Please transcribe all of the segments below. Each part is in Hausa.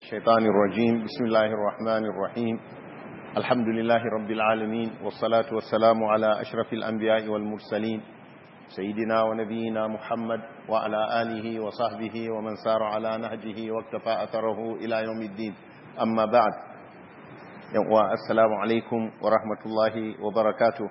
الشيطان الرجيم بسم الله الرحمن الرحيم الحمد لله رب العالمين والصلاة والسلام على أشرف الأنبياء والمرسلين سيدنا ونبينا محمد وعلى آله وصحبه ومن سار على نهجه واكتفى أثره إلى يوم الدين أما بعد السلام عليكم ورحمة الله وبركاته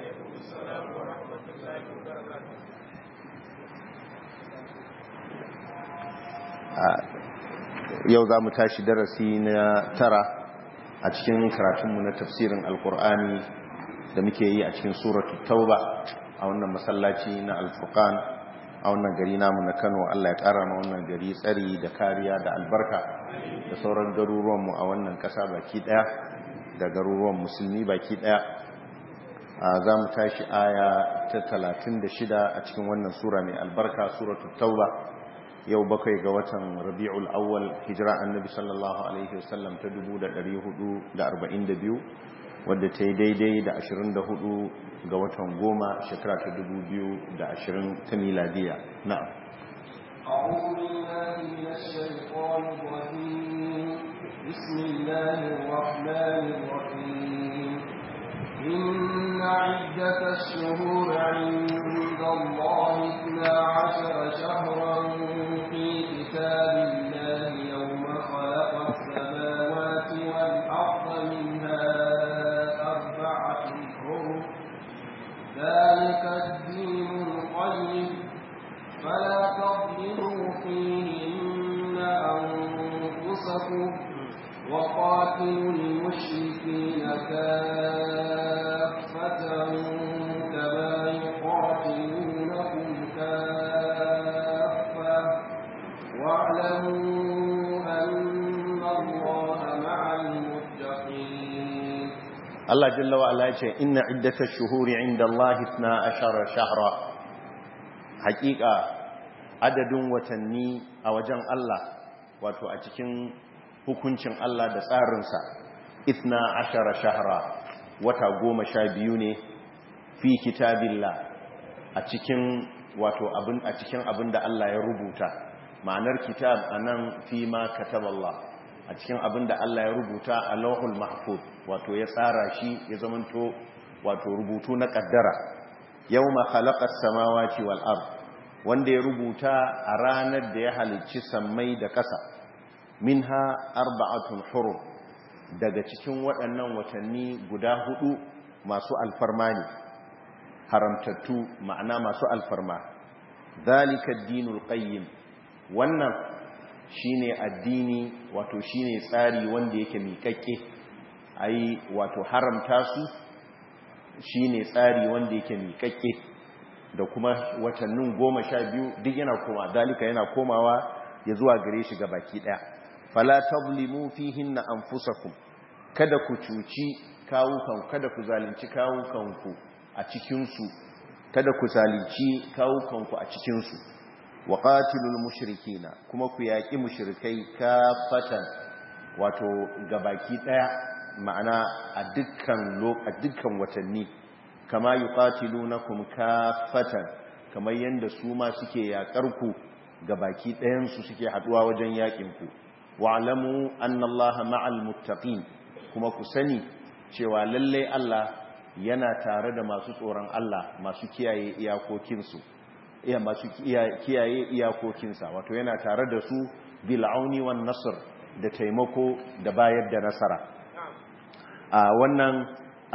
yau za mu tashi darasi na tara a cikin karatunmu na tafsirin alkur'ani da muke yi a cikin suratu tauba a wannan masallaci na alfurkan a wannan gari namu na kano allah ya kara ma wannan gari tsari da kariya da albarka da sauran garuruwanmu a wannan kasa baki daya da garuruwan musulmi baki daya za mu tashi aya ta 36 a cikin wannan sura mai albarka suratu tauba yau bakwai ga watan rabi'ul awwal hijira annabi sallallahu alaihi wasallam ta 1442 wadda ta yi daidai da 24 ga watan goma shekara ta 2020 ta miladiya na'am أعوذ بالله من الشيطان الرجيم بسم الله الرحمن الرحيم إن عدة الشهور عند الله اثنا عشر شهرا في كتاب الله يوم خلق السماوات والأرض منها أربعة حرم ذلك الدين القيم فلا تظلموا فيهن أنفسكم وقاتلوا المشركين كافة كما يقاتلونكم كافة واعلموا أن الله مع المتقين الله جل وعلا يقول إن عدة الشهور عند الله اثنا عشر شهرا حقيقة عدد وتني أوجن الله wato a cikin hukuncin Allah da tsarinsa ithna ashara shahra wata goma sha biyu ne fi kitabillah a cikin wato abin a cikin abin da Allah ya rubuta ma'anar kitab anan fi ma kataballah a cikin abin da Allah ya rubuta a lauhul mahfuz wato ya tsara shi ya zamanto wato rubutu na kaddara yawma khalaqas samawati wal ard wanda ya rubuta a ranar da ya halicci sammai da ƙasa minha arba'atun hurum daga cikin waɗannan watanni guda hudu masu alfarma ne haramtattu ma'ana masu alfarma zalika dinul qayyim wannan shine addini wato shine tsari wanda yake miƙaƙƙe ai wato haramta su shine tsari wanda yake miƙaƙƙe da kuma watannin goma sha biyu duk yana koma dalika yana komawa ya zuwa gare shi ga baki ɗaya fala tablimu fihinna anfusakum kada ku cuci kawukan kada ku zalunci kawukanku a cikin su kada ku zalunci kawukanku a cikin su wa qatilul mushrikina kuma ku yaki mushrikai kafatan wato gabaki daya ma'ana a dukkan a dukkan watanni kama yuqatilunakum kafatan kamar yanda su ma suke yakar ku gabaki ɗayan su suke haduwa wajen yakin ku wa'lamu anna allaha ma'al muttaqin kuma ku sani cewa lalle Allah yana tare da masu tsoron Allah masu kiyaye iyakokinsu iya masu kiyaye iyakokinsa wato yana tare da su bil auni wan nasr da taimako da bayar da nasara a wannan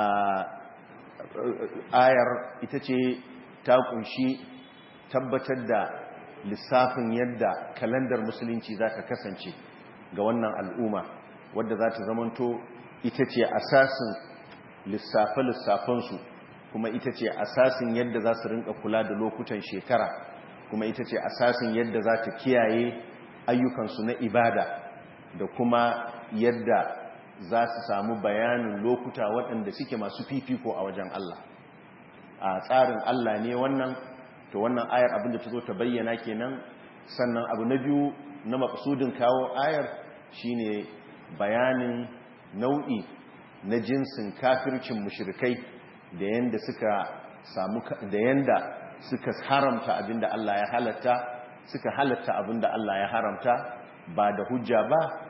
ayar ita ce ta kunshi tabbatar da lissafin yadda kalandar musulunci za ta kasance ga wannan al'umma wadda za ta zamanto ita ce asasin lissafe-lissafensu kuma ita ce asasin yadda za su rinka kula da lokutan shekara kuma ita ce asasin yadda za ta kiyaye ayyukansu na ibada da kuma yadda za su samu bayanin lokuta waɗanda suke masu fifiko a wajen Allah a tsarin Allah ne wannan to wannan ayar abinda ta zo ta bayyana kenan sannan abu na biyu na maksudin kawo ayar shine bayanin nau'i na jinsin kafircin mushrikai da yanda suka samu da yanda suka haramta abinda Allah ya halatta suka halatta abinda Allah ya haramta ba da hujja ba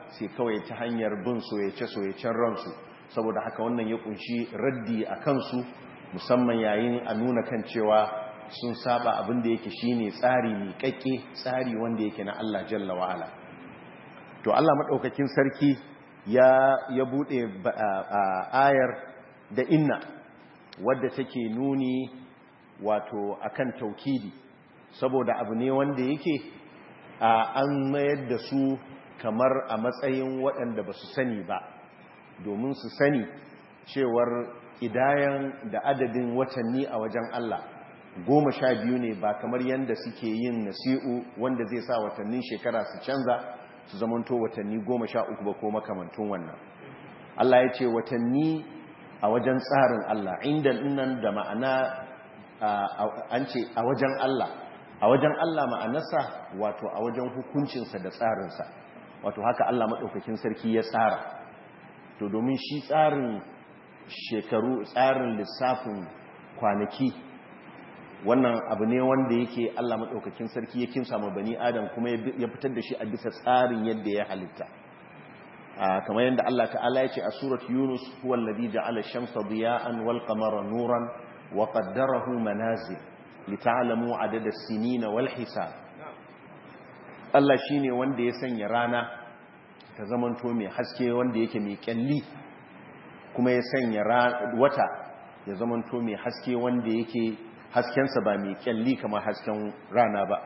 sai kawai ta hanyar bin soyace-soyacen ransu saboda haka wannan ya kunshi raddi a kansu musamman yayin a nuna kan cewa sun saba abin da yake shine tsari miƙaƙƙe tsari wanda yake na Allah jalla wa'ala to Allah maɗaukakin sarki ya ya buɗe ayar da inna wadda take nuni wato akan taukidi saboda abu ne wanda yake an mayar da su kamar a matsayin waɗanda ba su sani ba domin su sani cewar idayan da adadin watanni a wajen Allah goma sha biyu ne ba kamar yadda suke yin nasi'u wanda zai sa watannin shekara su canza su zamanto watanni goma sha uku ba ko makamantun wannan Allah ya ce watanni a wajen tsarin Allah inda nan da ma'ana an ce a wajen Allah a wajen Allah ma'anarsa wato a wajen hukuncinsa da tsarinsa wato haka Allah maɗaukakin sarki ya tsara to domin shi tsarin shekaru tsarin lissafin kwanaki wannan abu ne wanda yake Allah maɗaukakin sarki ya kimsa ma bani adam kuma ya fitar da shi a bisa tsarin yadda ya halitta kamar yadda Allah ta'ala ya ce a surat yunus huwa alladhi ja'ala ash-shamsa diya'an wal qamara nuran wa qaddarahu manazil lita'lamu adada as-sinina wal hisab Allah shine wanda ya sanya rana ta zamanto mai haske wanda yake mai kyalli kuma ya sanya wata ya zamanto mai haske wanda yake haskensa ba mai kyalli kamar hasken rana ba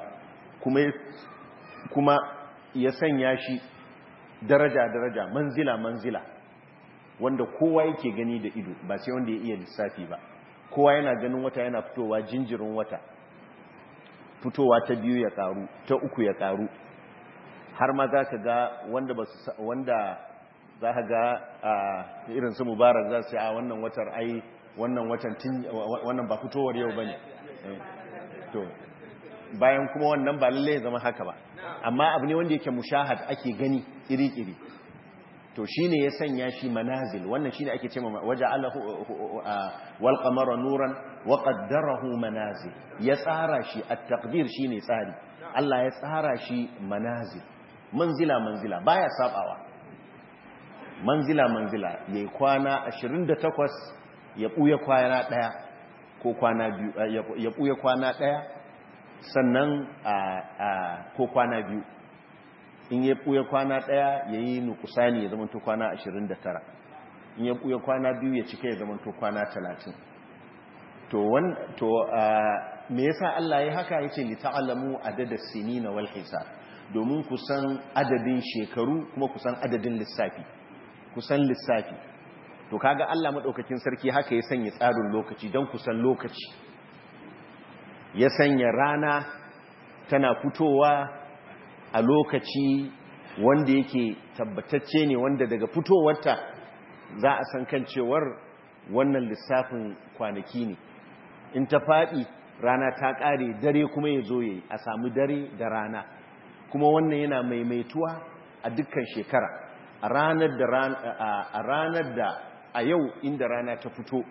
kuma ya sanya shi daraja-daraja manzila-manzila wanda kowa yake gani da ido ba sai wanda ya iya lissafi ba kowa yana ganin wata yana fitowa jinjirin wata fitowa ta biyu ya karu ta uku ya karu har ma za ka ga wanda wanda za ka ga irin su mubarak za su a wannan watar ai wannan watan wannan ba fitowar yau bane to bayan kuma wannan ba lalle zama haka ba amma abu ne wanda yake mushahad ake gani iri-iri to shine ya sanya shi manazil wannan shine ake cewa waja'alahu wal qamara nuran wa qaddarahu manazil ya tsara shi at-taqdir shine tsari Allah ya tsara shi manazil manzila manzila baya sabawa manzila manzila yayi kwana 28 ya buya kwana daya ko kwana biyu ya buya kwana daya sannan ko kwana biyu in ya ɓuya kwana ɗaya ya yi nukusani ya zama to kwana 29 in ya ɓuya kwana biyu ya cika ya zama to kwana 30 to wan to me yasa Allah ya haka yace li ta'lamu adada sinina wal hisab domin ku san adadin shekaru kuma ku san adadin lissafi ku san lissafi to kaga Allah madaukakin sarki haka ya sanya tsarin lokaci don ku san lokaci ya sanya rana tana fitowa a lokaci wanda yake tabbatacce ne wanda daga fitowarta za a san kan cewar wannan lissafin kwanaki ne in ta faɗi rana ta ƙare dare kuma ya zo yayi a samu dare da rana kuma wannan yana maimaituwa a dukkan shekara a ranar da a ranar da a yau inda rana ta fito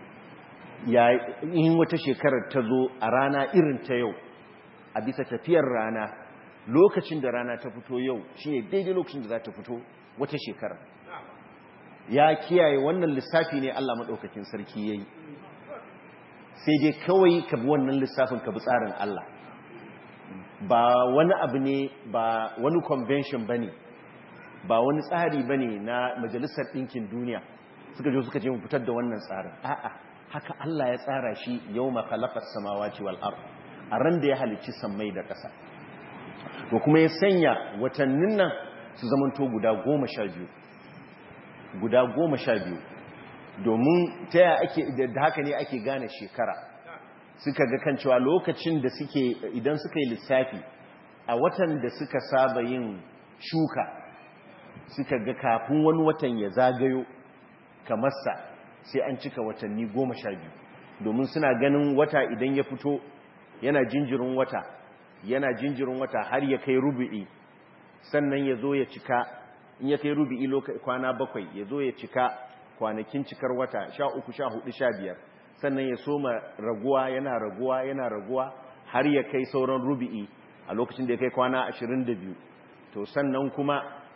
in wata shekarar ta zo a rana irin ta yau a bisa tafiyar rana lokacin da rana ta fito yau shi ne daidai lokacin da za ta fito wata shekara ya kiyaye wannan lissafi ne Allah maɗaukakin sarki ya yi sai dai kawai ka bi wannan lissafin ka bi tsarin Allah ba wani abu ne ba wani convention ba ne ba wani tsari ba ne na majalisar ɗinkin duniya suka jo suka ce mu fitar da wannan tsarin a'a haka Allah ya tsara shi yau makalakar samawaci wal'ar a ran da ya halicci sammai da ƙasa to kuma ya sanya watannin nan su zamanto guda goma sha biyu guda goma sha biyu domin ta yaya ake da haka ne ake gane shekara suka ga kan cewa lokacin da suke idan suka yi lissafi a watan da suka saba yin shuka suka ga kafin wani watan ya zagayo kamar sa sai an cika watanni goma sha biyu domin suna ganin wata idan ya fito yana jinjirin wata yana jinjirin wata har ya kai rubu'i sannan ya zo ya cika in ya kai rubu'i kwana bakwai ya zo ya cika kwanakin cikar wata sha uku sha hudu sha biyar sannan ya soma raguwa yana raguwa yana raguwa har ya kai sauran rubu'i a lokacin da ya kai kwana ashirin da biyu to sannan kuma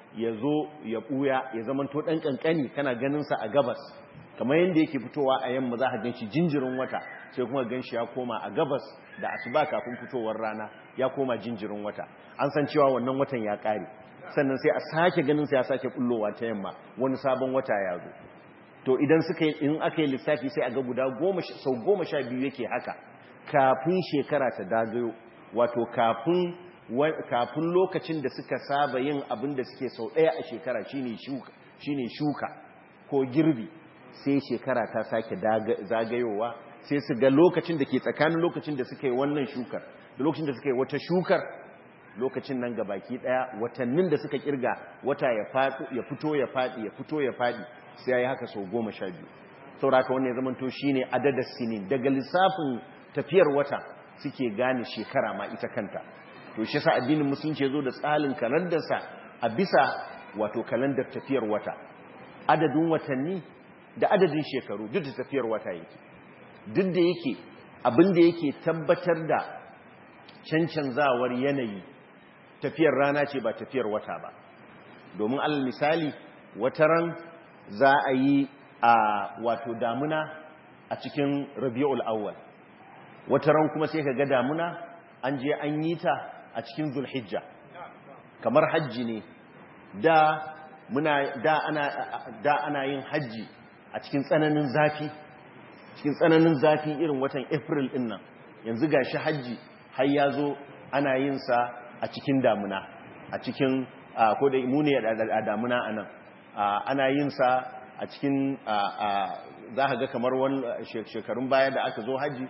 ya zo ya buya ya zamanto dan kankani kana ganin sa a gabas kamar yadda yake fitowa a yamma za ka gan shi jinjirin wata sai kuma gan shi ya koma a gabas da asuba kafin fitowar rana ya koma jinjirin wata an san cewa wannan watan ya kare sannan sai a sake ganin sa ya sake kullowa ta yamma wani sabon wata ya zo to idan suka yi in aka yi lissafi sai a ga guda goma sau goma sha biyu yake haka kafin shekara ta dagayo wato kafin kafin lokacin da suka saba yin abin da suke sau ɗaya a shekara shine shuka shine shuka ko girbi sai shekara ta sake zagayowa sai su ga lokacin da ke tsakanin lokacin da suka yi wannan shukar da lokacin da suka yi wata shukar lokacin nan ga baki daya watannin da suka kirga wata ya fito ya fadi ya fito ya fadi sai ya yi haka sau goma sha biyu sauraka wannan ya zamanto shi ne adadar sinin daga lissafin tafiyar wata suke gane shekara ma ita kanta to shi sa addinin musulunci ya zo da tsalin kalandarsa a bisa wato kalandar tafiyar wata adadin watanni da adadin shekaru duk da tafiyar wata yake duk da yake abin da yake tabbatar da cancanzawar yanayi tafiyar rana ce ba tafiyar wata ba domin alal misali wataran za a yi a wato damuna a cikin rabi'ul awwal wataran kuma sai ka ga damuna an je an yi ta a cikin zulhijja kamar hajji ne da muna da ana da ana yin hajji a cikin tsananin zafi cikin tsananin zafi irin watan april din nan yanzu gashi hajji har ya zo ana yin sa a cikin damuna a cikin ko da mu ne a damuna anan ana yin sa a cikin za ka ga kamar wani shekarun baya da aka zo hajji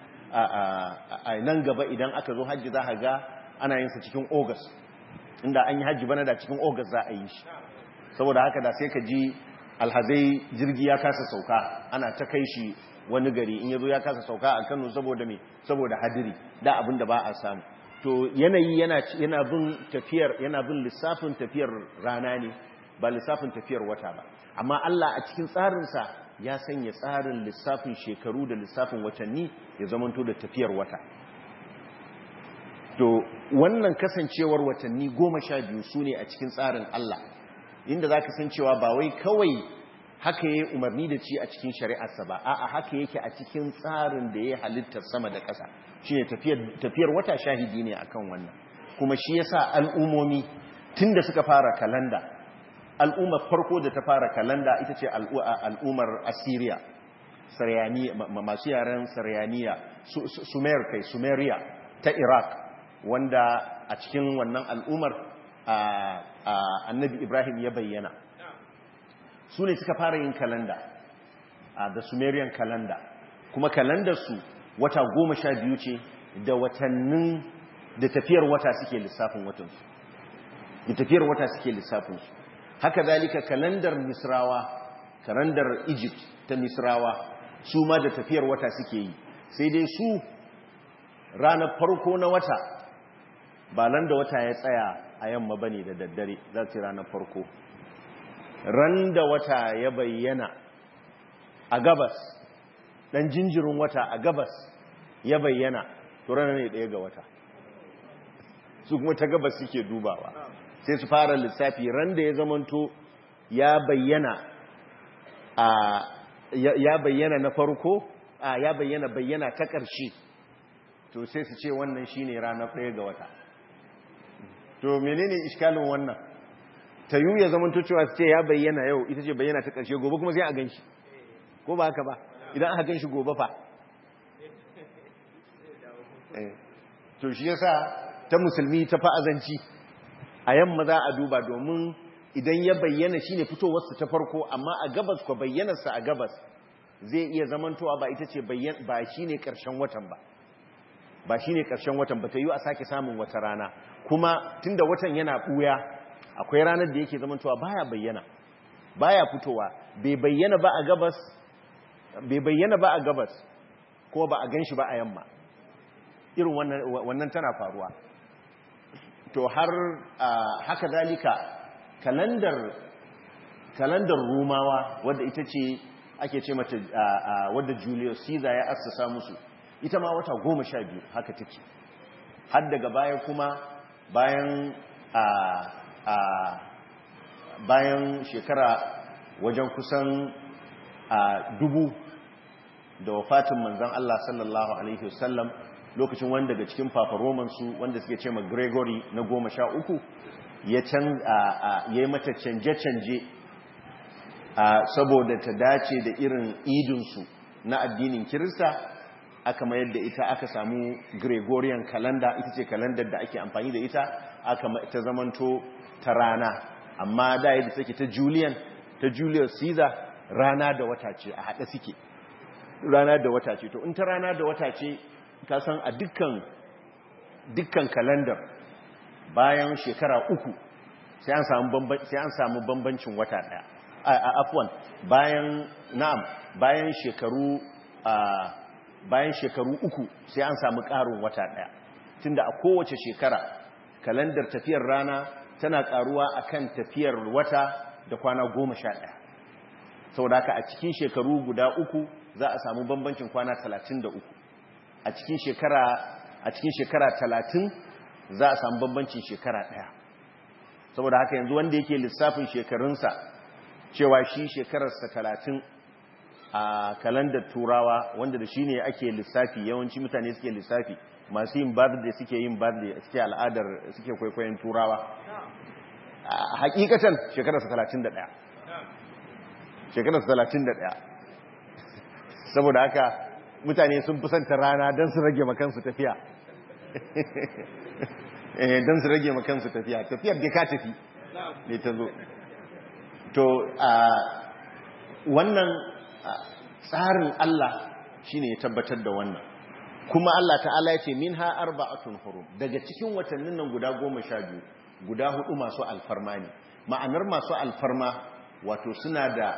a nan gaba idan aka zo hajji za ka ga ana yin sa cikin august inda an yi hajji bana da cikin august za a yi shi saboda haka da sai ka ji alhazai jirgi ya kasa sauka ana ta kai shi wani gari in yazo ya kasa sauka a kano saboda me saboda hadiri da abin da ba a samu to yanayi yana yana bin tafiyar yana bin lissafin tafiyar rana ne ba lissafin tafiyar wata ba amma Allah a cikin tsarinsa ya sanya tsarin lissafin shekaru da lissafin watanni ya zamanto da tafiyar wata to wannan kasancewar watanni goma sha biyu su ne a cikin tsarin Allah inda za ka san cewa ba wai kawai haka ya umarni da ci a cikin shari'arsa ba a'a haka yake a cikin tsarin da ya halittar sama da ƙasa shi ne tafiyar wata shahidi ne akan wannan kuma shi ya sa al'umomi tun da suka fara kalanda al'ummar farko da ta fara kalanda ita ce al'ummar assyria masu yaren saryaniya sumer kai sumeriya ta iraq wanda a cikin wannan al'ummar annabi ibrahim ya bayyana su ne suka fara yin kalanda da sumerian kalanda kuma kalandarsu wata goma sha biyu ce da watannin da tafiyar wata suke lissafin watansu da tafiyar wata suke lissafinsu haka zalika kalandar misrawa kalandar egypt ta misrawa su ma da tafiyar wata suke yi sai dai su ranar farko na wata ba nan da wata ya tsaya a yamma ba ne da daddare za su ranar farko ran da wata ya bayyana a gabas dan jinjirin wata a gabas ya bayyana to ranar ne ɗaya ga wata su kuma ta gabas suke dubawa sai su fara lissafi ran da ya zamanto ya bayyana a ya bayyana na farko a ya bayyana bayyana ta ƙarshe to sai su ce wannan shine ranar ɗaya ga wata to menene iskalin wannan ta yi ya zamanto cewa su ce ya bayyana yau ita ce bayyana ta ƙarshe gobe kuma sai a ganshi ko ba haka ba idan aka ganshi gobe fa to shi yasa ta musulmi ta fa'azanci a yamma za a duba domin idan ya bayyana shine fitowarsa ta farko amma a gabas ko bayyanarsa a gabas zai iya zamantowa ba ita ce ba shine karshen watan ba ba shine karshen watan ba ta yi a sake samun wata rana kuma tunda watan yana buya akwai ranar da yake zamantowa baya bayyana baya fitowa bai bayyana ba a gabas bai bayyana ba a gabas ko ba a ganshi ba a yamma irin wannan tana faruwa to har haka zalika kalandar kalandar rumawa wadda ita ce ake ce mata wadda Julius Caesar ya assasa musu ita ma wata goma sha biyu haka take har daga baya kuma bayan bayan shekara wajen kusan a dubu da wafatin manzan Allah sallallahu Alaihi wasallam lokacin wanda daga cikin fafaromansu wanda suke ce ma gregory na goma sha uku ya yi mata canje-canje saboda ta dace da irin idinsu na addinin kirista aka mayar da ita aka samu gregorian calendar ita ce kalandar da ake amfani da ita aka ta zamanto ta rana amma da yadda take ta julian ta julius caesar rana da wata ce a haɗe suke rana da wata ce to in ta rana da wata ce ka san a dukkan dukkan kalandar bayan shekara uku sai an samu bambancin wata ɗaya a afwan bayan na'am bayan shekaru a bayan shekaru uku sai an samu ƙarin wata ɗaya tunda a kowace shekara kalandar tafiyar rana tana ƙaruwa akan tafiyar wata da kwana goma sha ɗaya saboda haka a cikin shekaru guda uku za a samu bambancin kwana talatin da uku a cikin shekara a cikin shekara talatin za a samu bambancin shekara ɗaya saboda haka yanzu wanda yake lissafin shekarunsa cewa shi shekararsa talatin a kalandar turawa wanda da shi ne ake lissafi yawanci mutane suke lissafi masu yin birthday suke yin birthday suke al'adar suke kwaikwayon turawa hakikatan shekararsa talatin da ɗaya shekararsa talatin da ɗaya saboda haka mutane sun fi santa rana don su rage makansu tafiya don su rage makansu tafiya tafiyar da ka tafi ne ta zo to wannan tsarin Allah shine ya tabbatar da wannan kuma Allah ta'ala ya ce min ha arba'atun hurum daga cikin watannin nan guda goma sha biyu guda hudu masu alfarma ne ma'anar masu alfarma wato suna da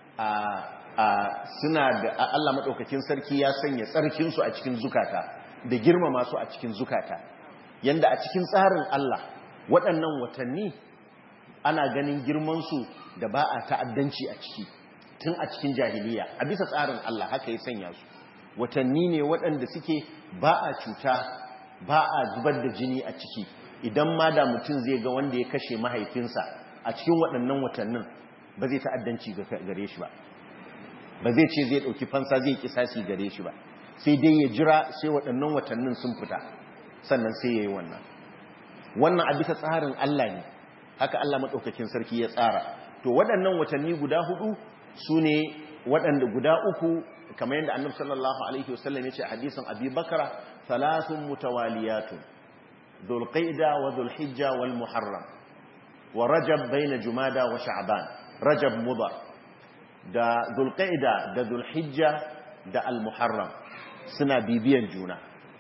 suna da Allah maɗaukakin sarki ya sanya tsarkinsu a cikin zukata da girmama su a cikin zukata yanda a cikin tsarin Allah waɗannan watanni ana ganin girmansu da ba a ta'addanci a ciki tun a cikin jahiliya a bisa tsarin Allah haka ya sanya su watanni ne waɗanda suke ba a cuta ba a zubar da jini a ciki idan ma da mutum zai ga wanda ya kashe mahaifinsa a cikin waɗannan watannin ba zai ta'addanci gare shi ba ba zai ce zai ɗauki fansa zai kisasi gare shi ba sai dai ya jira sai waɗannan watannin sun fita sannan sai ya yi wannan wannan a bisa tsarin Allah ne haka Allah maɗaukakin sarki ya tsara to waɗannan watanni guda hudu su ne waɗanda guda uku kamar yadda annabi sallallahu alaihi wasallam ya ce a hadisin abi bakara thalathun mutawaliyatun dhulqaida wa dhulhijja wal muharram wa rajab baina jumada wa sha'ban rajab mudar da dhulqaida da dhulhijja da al muharram suna bibiyan juna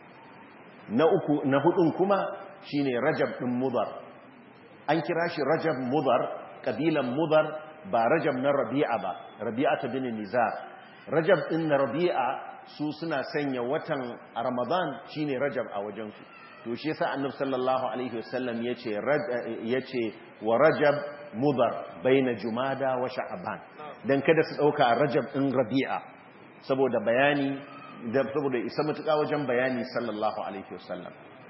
na uku na hudun kuma shine rajab din mudar an kira shi rajab mudar kabilan mudar ba rajab na rabi'a ba rabi'a ta bin nizar rajab din na rabi'a su suna sanya watan ramadan shine rajab a wajensu to shi yasa annabi sallallahu alaihi wasallam yace yace wa rajab mudar baina jumada wa sha'ban dan kada su dauka rajab din rabi'a saboda bayani da saboda isa mutuka wajen bayani sallallahu alaihi wasallam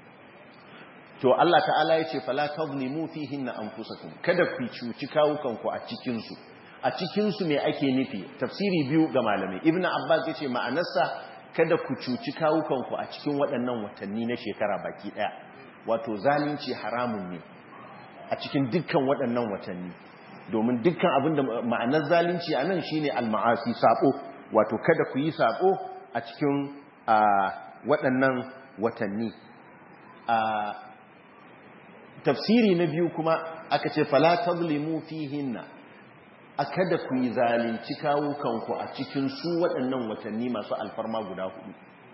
to Allah ta'ala ya ce fala tazlimu fihinna anfusakum kada ku cuci kawukanku a cikin su a cikin su me ake nufi tafsiri biyu ga malamai ibnu abbas yace ma'anarsa kada ku cuci kawukanku a cikin waɗannan watanni na shekara baki daya wato zalunci haramun ne a cikin dukkan waɗannan watanni domin dukkan abinda ma'anar zalunci anan shine al-ma'asi sabo wato kada ku yi sabo a cikin waɗannan watanni tafsiri na biyu kuma aka ce fala tazlimu fihinna akada ku yi zalunci kawukanku a cikin su waɗannan watanni masu alfarma guda hudu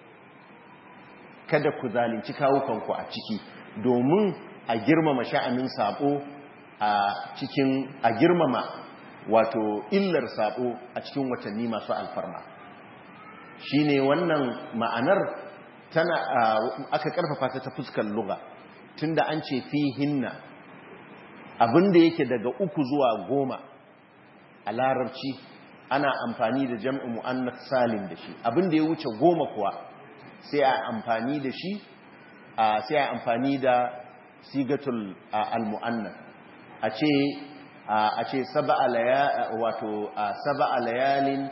kada ku zalunci kawukanku a ciki domin a girmama sha'anin sabo a cikin a girmama wato illar sabo a cikin watanni masu alfarma shine wannan ma'anar tana aka karfafa ta ta fuskar lugha tunda an ce fihinna abinda yake daga uku zuwa goma a larabci ana amfani da jam'i mu'annas salim da shi abinda ya wuce goma kuwa sai a amfani da shi sai a amfani da sigatul al-mu'annas a ce a ce wato saba'a layalin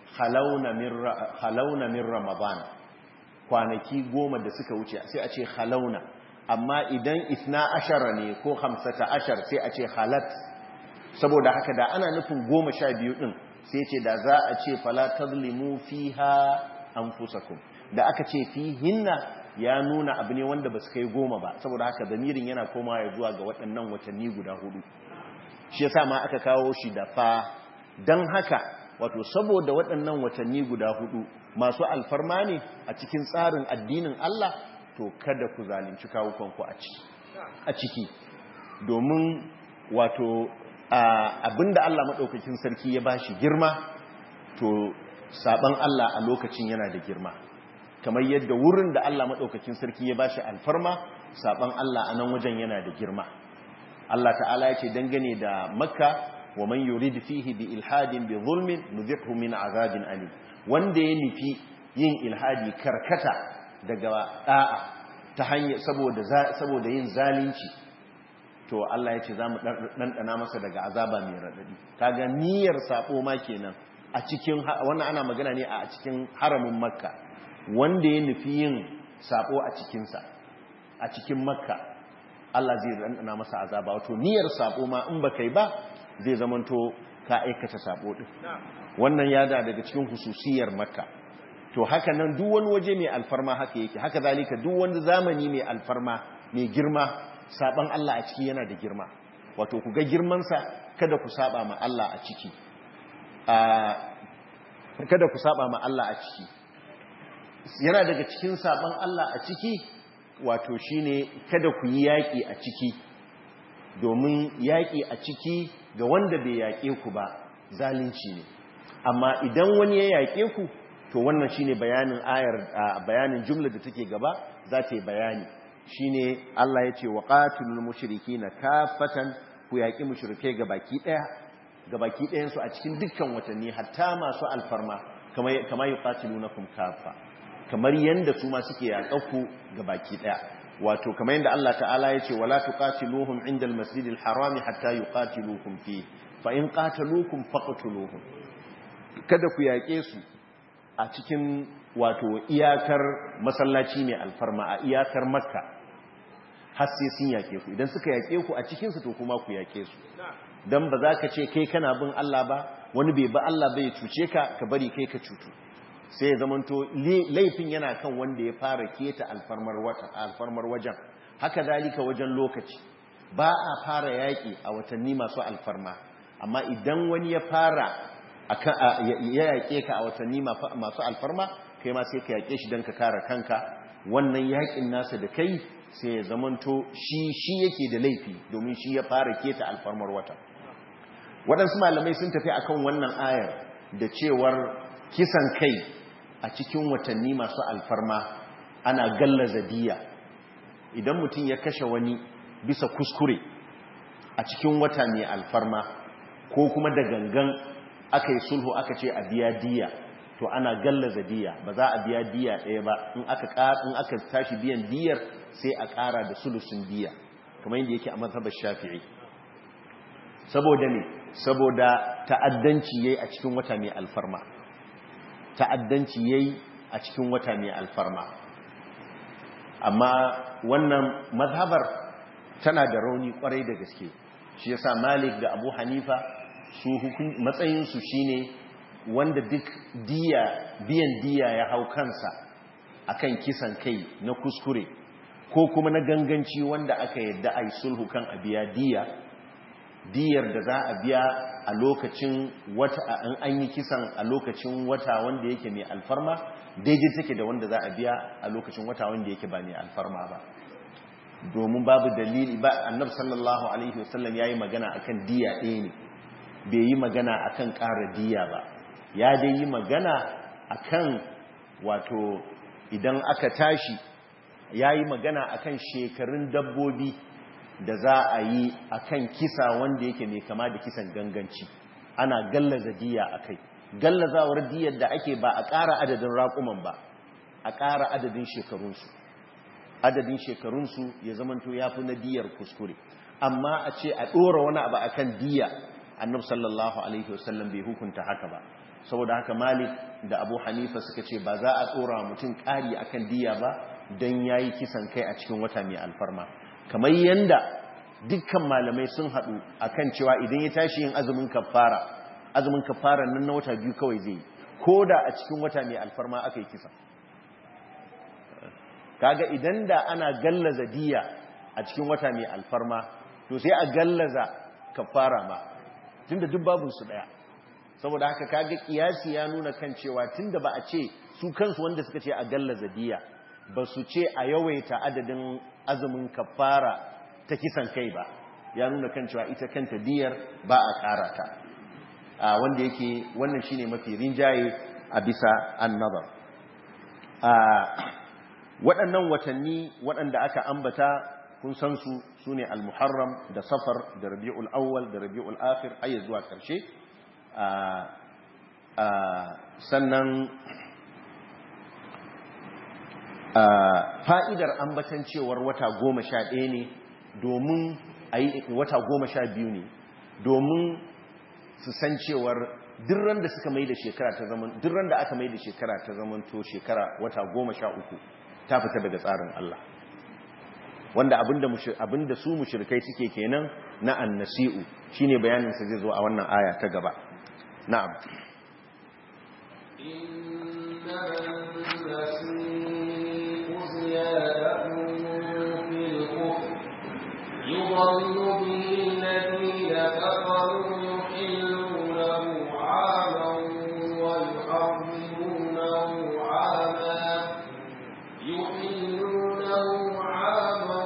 halauna min ramadan kwanaki goma da suka wuce sai a ce halauna amma idan isna ashara ne ko hamsata ashar sai a ce halat saboda haka da ana nufin goma sha biyu ɗin sai ce da za a ce fala tazlimu fiha anfusakum da aka ce fihinna ya nuna abu ne wanda ba su kai goma ba saboda haka zamirin yana koma ya zuwa ga waɗannan watanni guda hudu shi yasa ma aka kawo shi da fa don haka wato saboda waɗannan watanni guda hudu masu alfarma ne a cikin tsarin addinin Allah to kada ku zalunci kawukanku a ciki domin wato abinda Allah maɗaukakin sarki ya bashi girma to saban Allah a lokacin yana da girma kamar yadda wurin da Allah maɗaukakin sarki ya bashi alfarma saban Allah a nan wajen yana da girma Allah ta'ala ya ce dangane da makka wa man yurid fihi bi ilhadin bi zulmin nuzikhu min azabin alim wanda ya nufi yin ilhadi karkata daga da'a ta hanyar saboda saboda yin zalunci to Allah ya ce za mu ɗanɗana masa daga azaba mai raɗaɗi kaga niyyar saɓo ma kenan a cikin wannan ana magana ne a cikin haramin makka wanda ya nufi yin saɓo a cikinsa a cikin makka Allah zai ɗanɗana masa azaba wato niyyar saɓo ma in ba kai ba zai zamanto ka aikata saɓo ɗin wannan ya da daga cikin hususiyar makka to haka nan duk wani waje mai alfarma haka yake haka zalika duk wani zamani mai alfarma mai girma saban Allah a ciki yana da girma wato ku ga girmansa kada ku saba ma Allah a ciki kada ku saba ma Allah a ciki yana daga cikin saban Allah a ciki wato shine kada ku yi yaƙi a ciki domin yaƙi a ciki ga wanda bai yaƙe ku ba zalunci ne amma idan wani ya yaƙe ku to wannan shine bayanin ayar bayanin jumla da take gaba za ta yi bayani shine Allah ya ce wa qatilul mushrikeena kafatan ku yaki mushrike gabaki daya gabaki dayan su a cikin dukkan watanni hatta masu alfarma kamar kamar yuqatilunakum kafa kamar yanda su ma suke yaƙaku gabaki daya wato kamar yanda Allah ta'ala ya ce wala tuqatiluhum indal masjidil harami hatta yuqatilukum fi fa in qataluukum faqtuluhum kada ku yaƙe su a cikin wato iyakar masallaci ne alfarma a iyakar makka har sai sun yake ku idan suka yake ku a cikinsu to kuma ku yake su don ba za ka ce kai kana bin Allah ba wani bai ba Allah bai cuce ka ka bari kai ka cutu sai ya zamanto laifin yana kan wanda ya fara keta alfarmar wata alfarmar wajen haka dalika wajen lokaci ba a fara yaƙi a watanni masu alfarma amma idan wani ya fara ya yaƙe ka a watanni masu alfarma kai ma sai ka yaƙe shi don ka kare kanka wannan yaƙin nasa da kai sai ya zamanto shi shi yake da laifi domin shi ya fara keta alfarmar wata waɗansu malamai sun tafi akan wannan ayar da cewar kisan kai a cikin watanni masu alfarma ana gallaza diya idan mutum ya kashe wani bisa kuskure a cikin wata mai alfarma ko kuma da gangan aka yi sulhu aka ce a biya diya to ana gallaza diya ba za a biya diya ɗaya ba in aka tashi biyan diyar sai a ƙara da sulusun diya kamar yadda yake a mazhabar shafi'i saboda ne saboda ta'addanci yayi a cikin wata mai alfarma ta'addanci yayi a cikin wata mai alfarma amma wannan mazhabar tana da rauni kwarai da gaske shi yasa Malik da Abu Hanifa su matsayin su shine wanda duk diya biyan diya ya hau kansa akan kisan kai na kuskure ko kuma na ganganci wanda aka yadda a yi sulhu kan a biya diya diyar da za a biya a lokacin wata an an yi kisan a lokacin wata wanda yake mai alfarma daidai take da wanda za a biya a lokacin wata wanda yake ba mai alfarma ba domin babu dalili ba annabi sallallahu alaihi wasallam yayi magana akan diya ɗaya ne bai yi magana akan ƙara diya ba ya dai yi magana akan wato idan aka tashi ya yi magana akan shekarun dabbobi da za a yi akan kisa wanda yake mai kama da kisan ganganci ana gallaza diya a kai gallazawar diyar da ake ba a ƙara adadin raƙuman ba a ƙara adadin shekarunsu adadin shekarunsu ya zamanto ya fi na diyar kuskure amma a ce a ɗora wani abu akan diya annab sallallahu alaihi wasallam bai hukunta haka ba saboda haka malik da abu hanifa suka ce ba za a ɗora mutum ƙari akan diya ba don ya yi kisan kai a cikin wata mai alfarma kamar yanda dukkan malamai sun haɗu akan cewa idan ya tashi yin azumin kafara azumin kafara nan na wata biyu kawai zai yi ko da a cikin wata mai alfarma aka yi kisa kaga idan da ana gallaza diya a cikin wata mai alfarma to sai a gallaza kafara ma tunda duk babun su daya saboda haka kaga kiyasi ya nuna kan cewa tunda ba a ce su kansu wanda suka ce a gallaza diya ba su ce a yawaita adadin azumin kafara ta kisan kai ba ya nuna kan cewa ita kanta diyar ba a ƙara ta wanda yake wannan shine mafi rinjaye a bisa annabar waɗannan watanni waɗanda aka ambata kun san su sune al-muharram da safar da rabi'ul awwal da rabi'ul akhir har zuwa ƙarshe sannan fa'idar ambatan cewar wata goma sha ɗaya ne domin a yi wata goma sha biyu ne domin su san cewar dirran da suka mai da shekara ta zaman dirran da aka mai da shekara ta zaman to shekara wata goma sha uku ta fita daga tsarin Allah wanda abinda abinda su mushrikai suke kenan na annasi'u shine bayanin sa zai zo a wannan aya ta gaba na'am يضل به الذين كفروا يحلونه عاما ويحرمونه عاما يحلونه عاما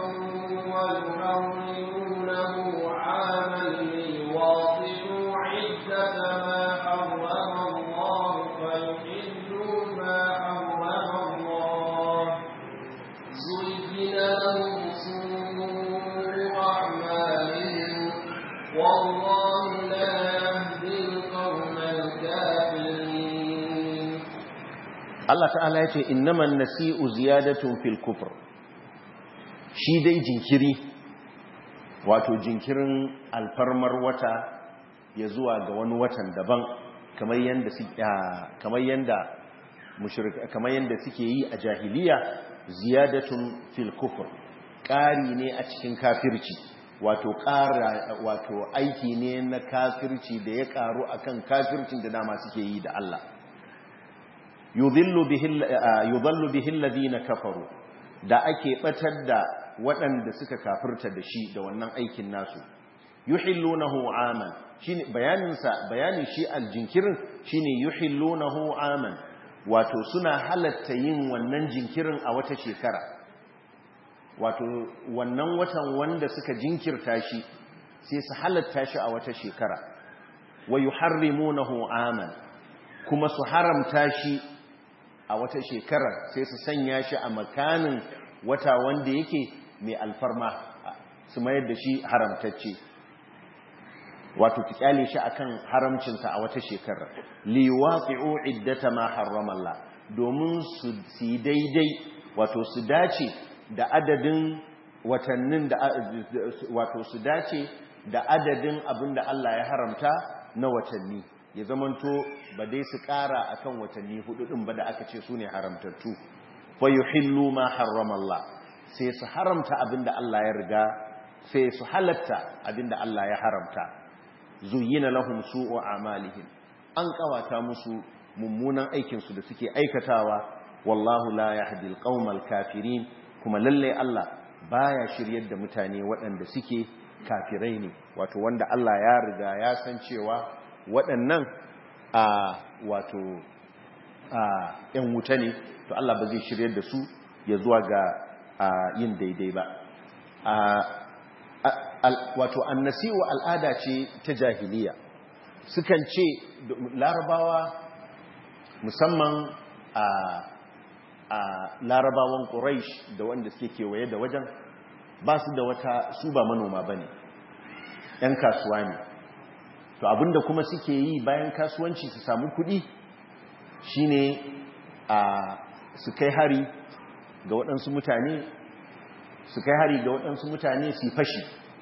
ويحرمونه عاما ليواطئوا عدة ما حرم الله فيحلوا ما حرم الله زين لهم سوء أعمالهم والله لا يهدي القوم الكافرين Allah ta'ala ya ce innaman nasi'u ziyadatun fil kufr shi dai jinkiri wato jinkirin alfarmar wata ya zuwa ga wani watan daban kamar yanda kamar yanda mushrika kamar yanda suke yi a jahiliya ziyadatun fil kufr ƙari ne a cikin kafirci wato ƙara wato aiki ne na kafirci da ya ƙaru akan kafircin da dama suke yi da Allah yudhallu bihi alladhina kafaru da ake batar da waɗanda suka kafirta da shi da wannan aikin nasu yuhillunahu aman shine bayanin sa bayanin shi aljinkirin shine yuhillunahu aman wato suna halatta yin wannan jinkirin a wata shekara wato wannan watan wanda suka jinkirta shi sai su halatta shi a wata shekara wa yuharrimunahu aman kuma su haramta shi a wata shekarar sai su sanya shi a makanin wata wanda yake mai alfarma su mayar da shi haramtacce wato ki kyale shi akan haramcinsa a wata shekarar liwaqi'u iddata ma harrama Allah domin su yi daidai wato su dace da adadin watannin da wato su dace da adadin abinda Allah ya haramta na watanni ya zamanto ba dai su ƙara akan watanni hudu din ba da aka ce su ne haramtattu fa yuhillu ma harrama Allah sai su haramta abinda Allah ya riga sai su halatta abinda Allah ya haramta zuyyina lahum su'u a'malihim an kawata musu mummunan aikin su da suke aikatawa wallahu la yahdi alqaumal kafirin kuma lalle Allah baya shiryar da mutane waɗanda suke kafirai ne wato wanda Allah ya riga ya san cewa waɗannan a wato a ‘yan wuta ne to Allah ba zai shiryar da su ya zuwa ga yin daidai ba wato annasi'u al'ada ce ta jahiliya sukan ce larabawa musamman a a larabawan ƙuraish da wanda suke kewaye da wajen ba su da wata su ba manoma ba ne ‘yan kasuwa ne to abinda kuma suke yi bayan kasuwanci su samu kuɗi shine a su kai hari ga waɗansu mutane su kai hari ga waɗansu mutane su fashi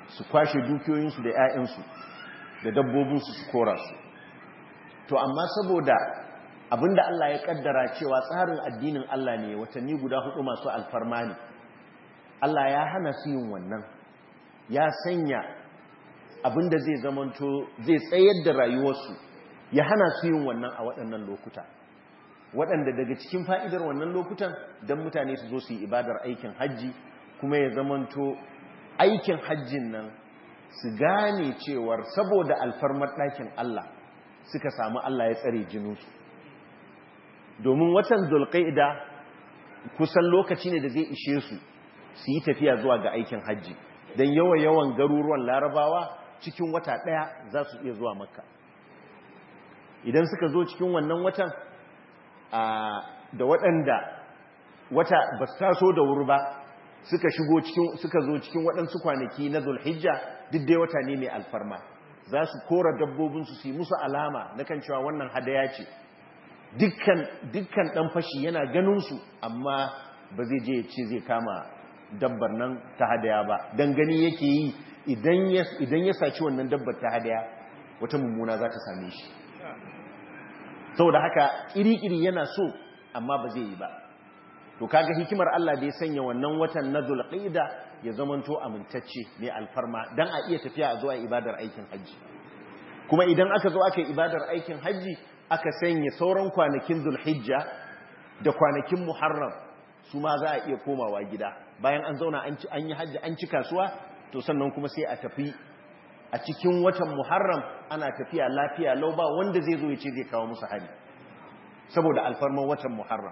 su kwashe dukiyoyinsu da 'ya'yansu da dabbobinsu su kora su to amma saboda abinda Allah ya kaddara cewa tsarin addinin Allah ne watanni guda hudu masu alfarma ne Allah ya hana su yin wannan ya sanya abinda zai zamanto zai tsayar da rayuwarsu ya hana su yin wannan a waɗannan lokuta waɗanda daga cikin fa'idar wannan lokutan don mutane su zo su yi ibadar aikin hajji kuma ya zamanto aikin hajjin nan su gane cewar saboda alfarmar ɗakin Allah suka samu Allah ya tsare jininsu domin watan zulqaida kusan lokaci ne da zai ishe su su yi tafiya zuwa ga aikin hajji don yawa-yawan garuruwan larabawa cikin wata ɗaya za su iya zuwa makka idan suka zo cikin wannan watan da waɗanda wata ba su taso da wuri ba suka shigo cikin suka zo cikin waɗansu kwanaki na zulhijja duk dai wata ne mai alfarma za su kora dabbobinsu su yi musu alama na kan cewa wannan hadaya ce dukkan ɗan fashi yana ganinsu amma ba zai je ce zai kama dabbar nan ta hadaya ba don gani yake yi idan ya saci wannan dabbar ta hadaya wata mummuna za ta same shi saboda haka ƙiri-ƙiri yana so amma ba zai yi ba to kaga hikimar Allah da ya sanya wannan watan na zulqa'ida ya zamanto amintacce mai alfarma dan a iya tafiya a zuwa ibadar aikin haji kuma idan aka zo aka yi ibadar aikin haji aka sanya sauran kwanakin zulhijja da kwanakin muharram su ma za a iya komawa gida bayan an zauna an yi haji an ci kasuwa to sannan kuma sai a tafi a cikin watan muharram ana tafiya lafiya lau ba wanda zai zo ya ce zai kawo musu hari saboda alfarman watan muharram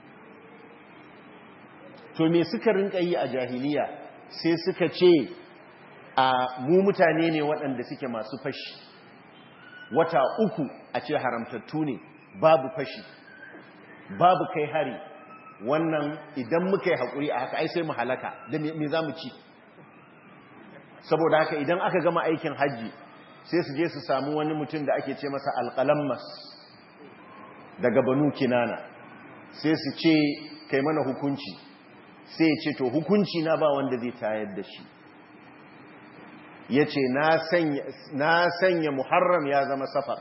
to me suka rinka yi a jahiliya sai suka ce a mu mutane ne waɗanda suke masu fashi wata uku a ce haramtattu ne babu fashi babu kai hari wannan idan muka yi haƙuri a haka ai sai mu halaka da me za mu ci saboda haka idan aka gama aikin hajji sai su je su samu wani mutum da ake ce masa alƙalammas daga banu kinana sai su ce kai mana hukunci sai ce to hukunci na ba wanda zai tayar da shi ya ce na sanya muharram ya zama safar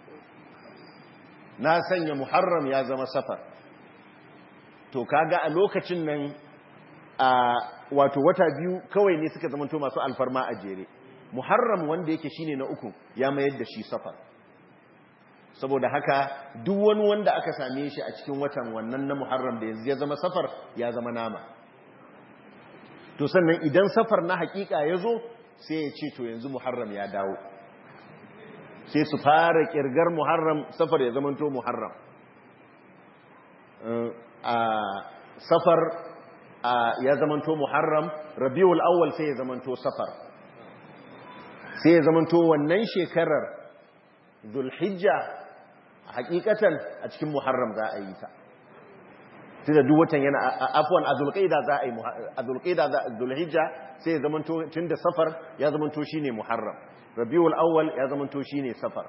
na sanya muharram ya zama safar to kaga a lokacin nan a wato wata biyu kawai ne suka zamanto masu alfarma a jere muharram wanda yake shine na uku ya mayar da shi safar saboda haka duk wani wanda aka same shi a cikin watan wannan na muharram da yanzu ya zama safar ya zama nama to sannan idan safar na hakika ya zo sai ya ce to yanzu muharram ya dawo sai su fara kirgar muharram safar ya zamanto muharram a safar ya zamanto muharram rabiul awwal sai ya zamanto safar sai ya zamanto wannan shekarar zulhijja hakikatan a cikin muharram za a yi ta tunda duk watan yana afwan a zulqaida za a yi a zulqaida za zulhijja sai ya zamanto tunda safar ya zamanto shine muharram rabiul awwal ya zamanto shine safar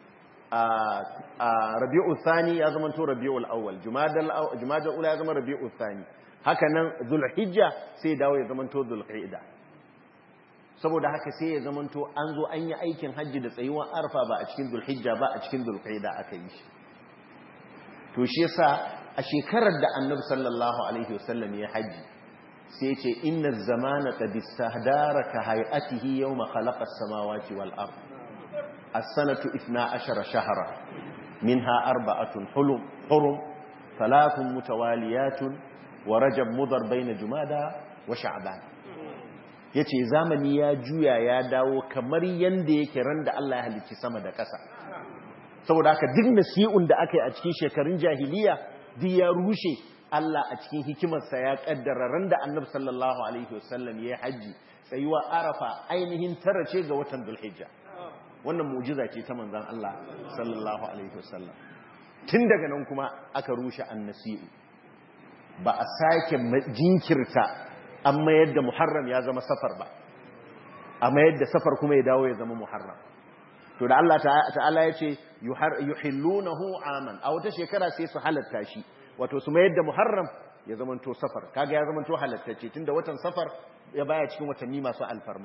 a rabiul thani ya zamanto rabiul awwal jumadal jumadal ula ya zama rabiul thani haka nan zulhijja sai dawo ya zamanto zulqaida saboda haka sai ya zamanto an zo an yi aikin hajji da tsayuwar arfa ba a cikin zulhijja ba a cikin zulqaida aka yi shi to shi yasa a shekarar da annabi sallallahu alaihi wasallam ya haji sai ya ce inna zamana qad istahdara ka hay'atihi yawma khalaqa as-samawati wal ard as-sanatu 12 shahra minha arba'atun hulum hurum thalathun mutawaliyatun wa rajab mudar bayna jumada wa sha'ban yace zamani ya juya ya dawo kamar yanda yake ran da Allah ya halicci sama da ƙasa saboda haka duk nasi'un da aka yi a cikin shekarun jahiliya duk ya rushe Allah a cikin hikimarsa ya kaddara ran da annabi sallallahu alaihi wasallam ya haji tsayuwa arafa ainihin tara ce ga watan dulhijja wannan mu'jiza ce ta manzon Allah sallallahu alaihi wasallam tun daga nan kuma aka rushe annasi'u ba a sake jinkirta an mayar da muharram ya zama safar ba a mayar da safar kuma ya dawo ya zama muharram to da Allah ta'ala ya ce yuhillunahu aman a wata shekara sai su halatta shi wato su mayar da muharram ya zamanto safar kaga ya zamanto halattacce tunda watan safar ya baya cikin watanni masu alfarma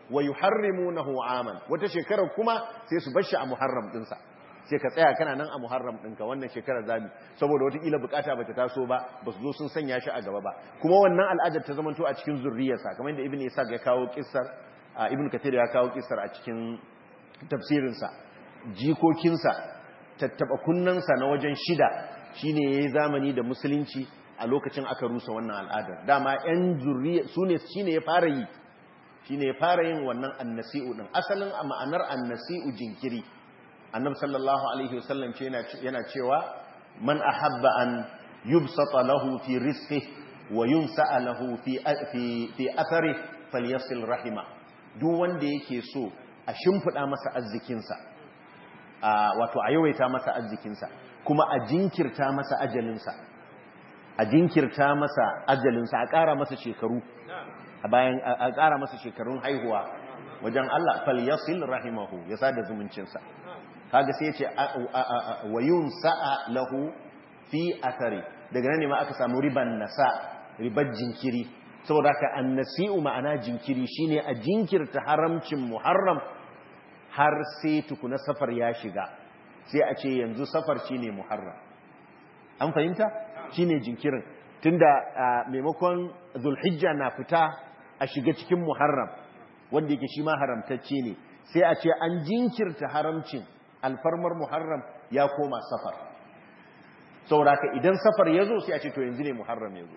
wa yuharrimunahu aman wata shekarar kuma sai su bar shi a muharram dinsa sai ka tsaya kana nan a muharram ɗinka wannan shekarar zami saboda watakila bukata bata taso ba ba su zo sun sanya shi a gaba ba kuma wannan al'adar ta zamanto a cikin zurriyarsa kamar yadda ibn isa ya kawo kissar ibn kathir ya kawo kissar a cikin tafsirinsa jikokinsa tattaba kunnansa na wajen shida shine yayi zamani da musulunci a lokacin aka rusa wannan al'adar dama yan zurriya sune shine ya fara yi shine ya fara yin wannan annasi'u din asalin a ma'anar annasi'u jinkiri annabi sallallahu alaihi wasallam ce yana cewa man ahabba an yubsata lahu fi rizqihi wa yunsa'a lahu fi fi fi athari falyasil rahima duk wanda yake so a shimfida masa arzikinsa wato a yawaita masa arzikinsa kuma a jinkirta masa ajalinsa a jinkirta masa ajalinsa a ƙara masa shekaru a bayan a ƙara masa shekarun haihuwa wajen Allah falyasil rahimahu ya sada zumuncinsa kaga sai ya ce wayun sa'a lahu fi athari daga nan ne ma aka samu riban nasa ribar jinkiri saboda ka annasi'u ma'ana jinkiri shine a jinkirta haramcin muharram har sai tukuna safar ya shiga sai a ce yanzu safar shine muharram an fahimta shine jinkirin tunda maimakon zulhijja na fita a shiga cikin muharram wanda yake shi ma haramtacce ne sai a ce an jinkirta haramcin alfarmar muharram ya koma safar sauraka idan safar ya zo sai a ce to yanzu ne muharram ya zo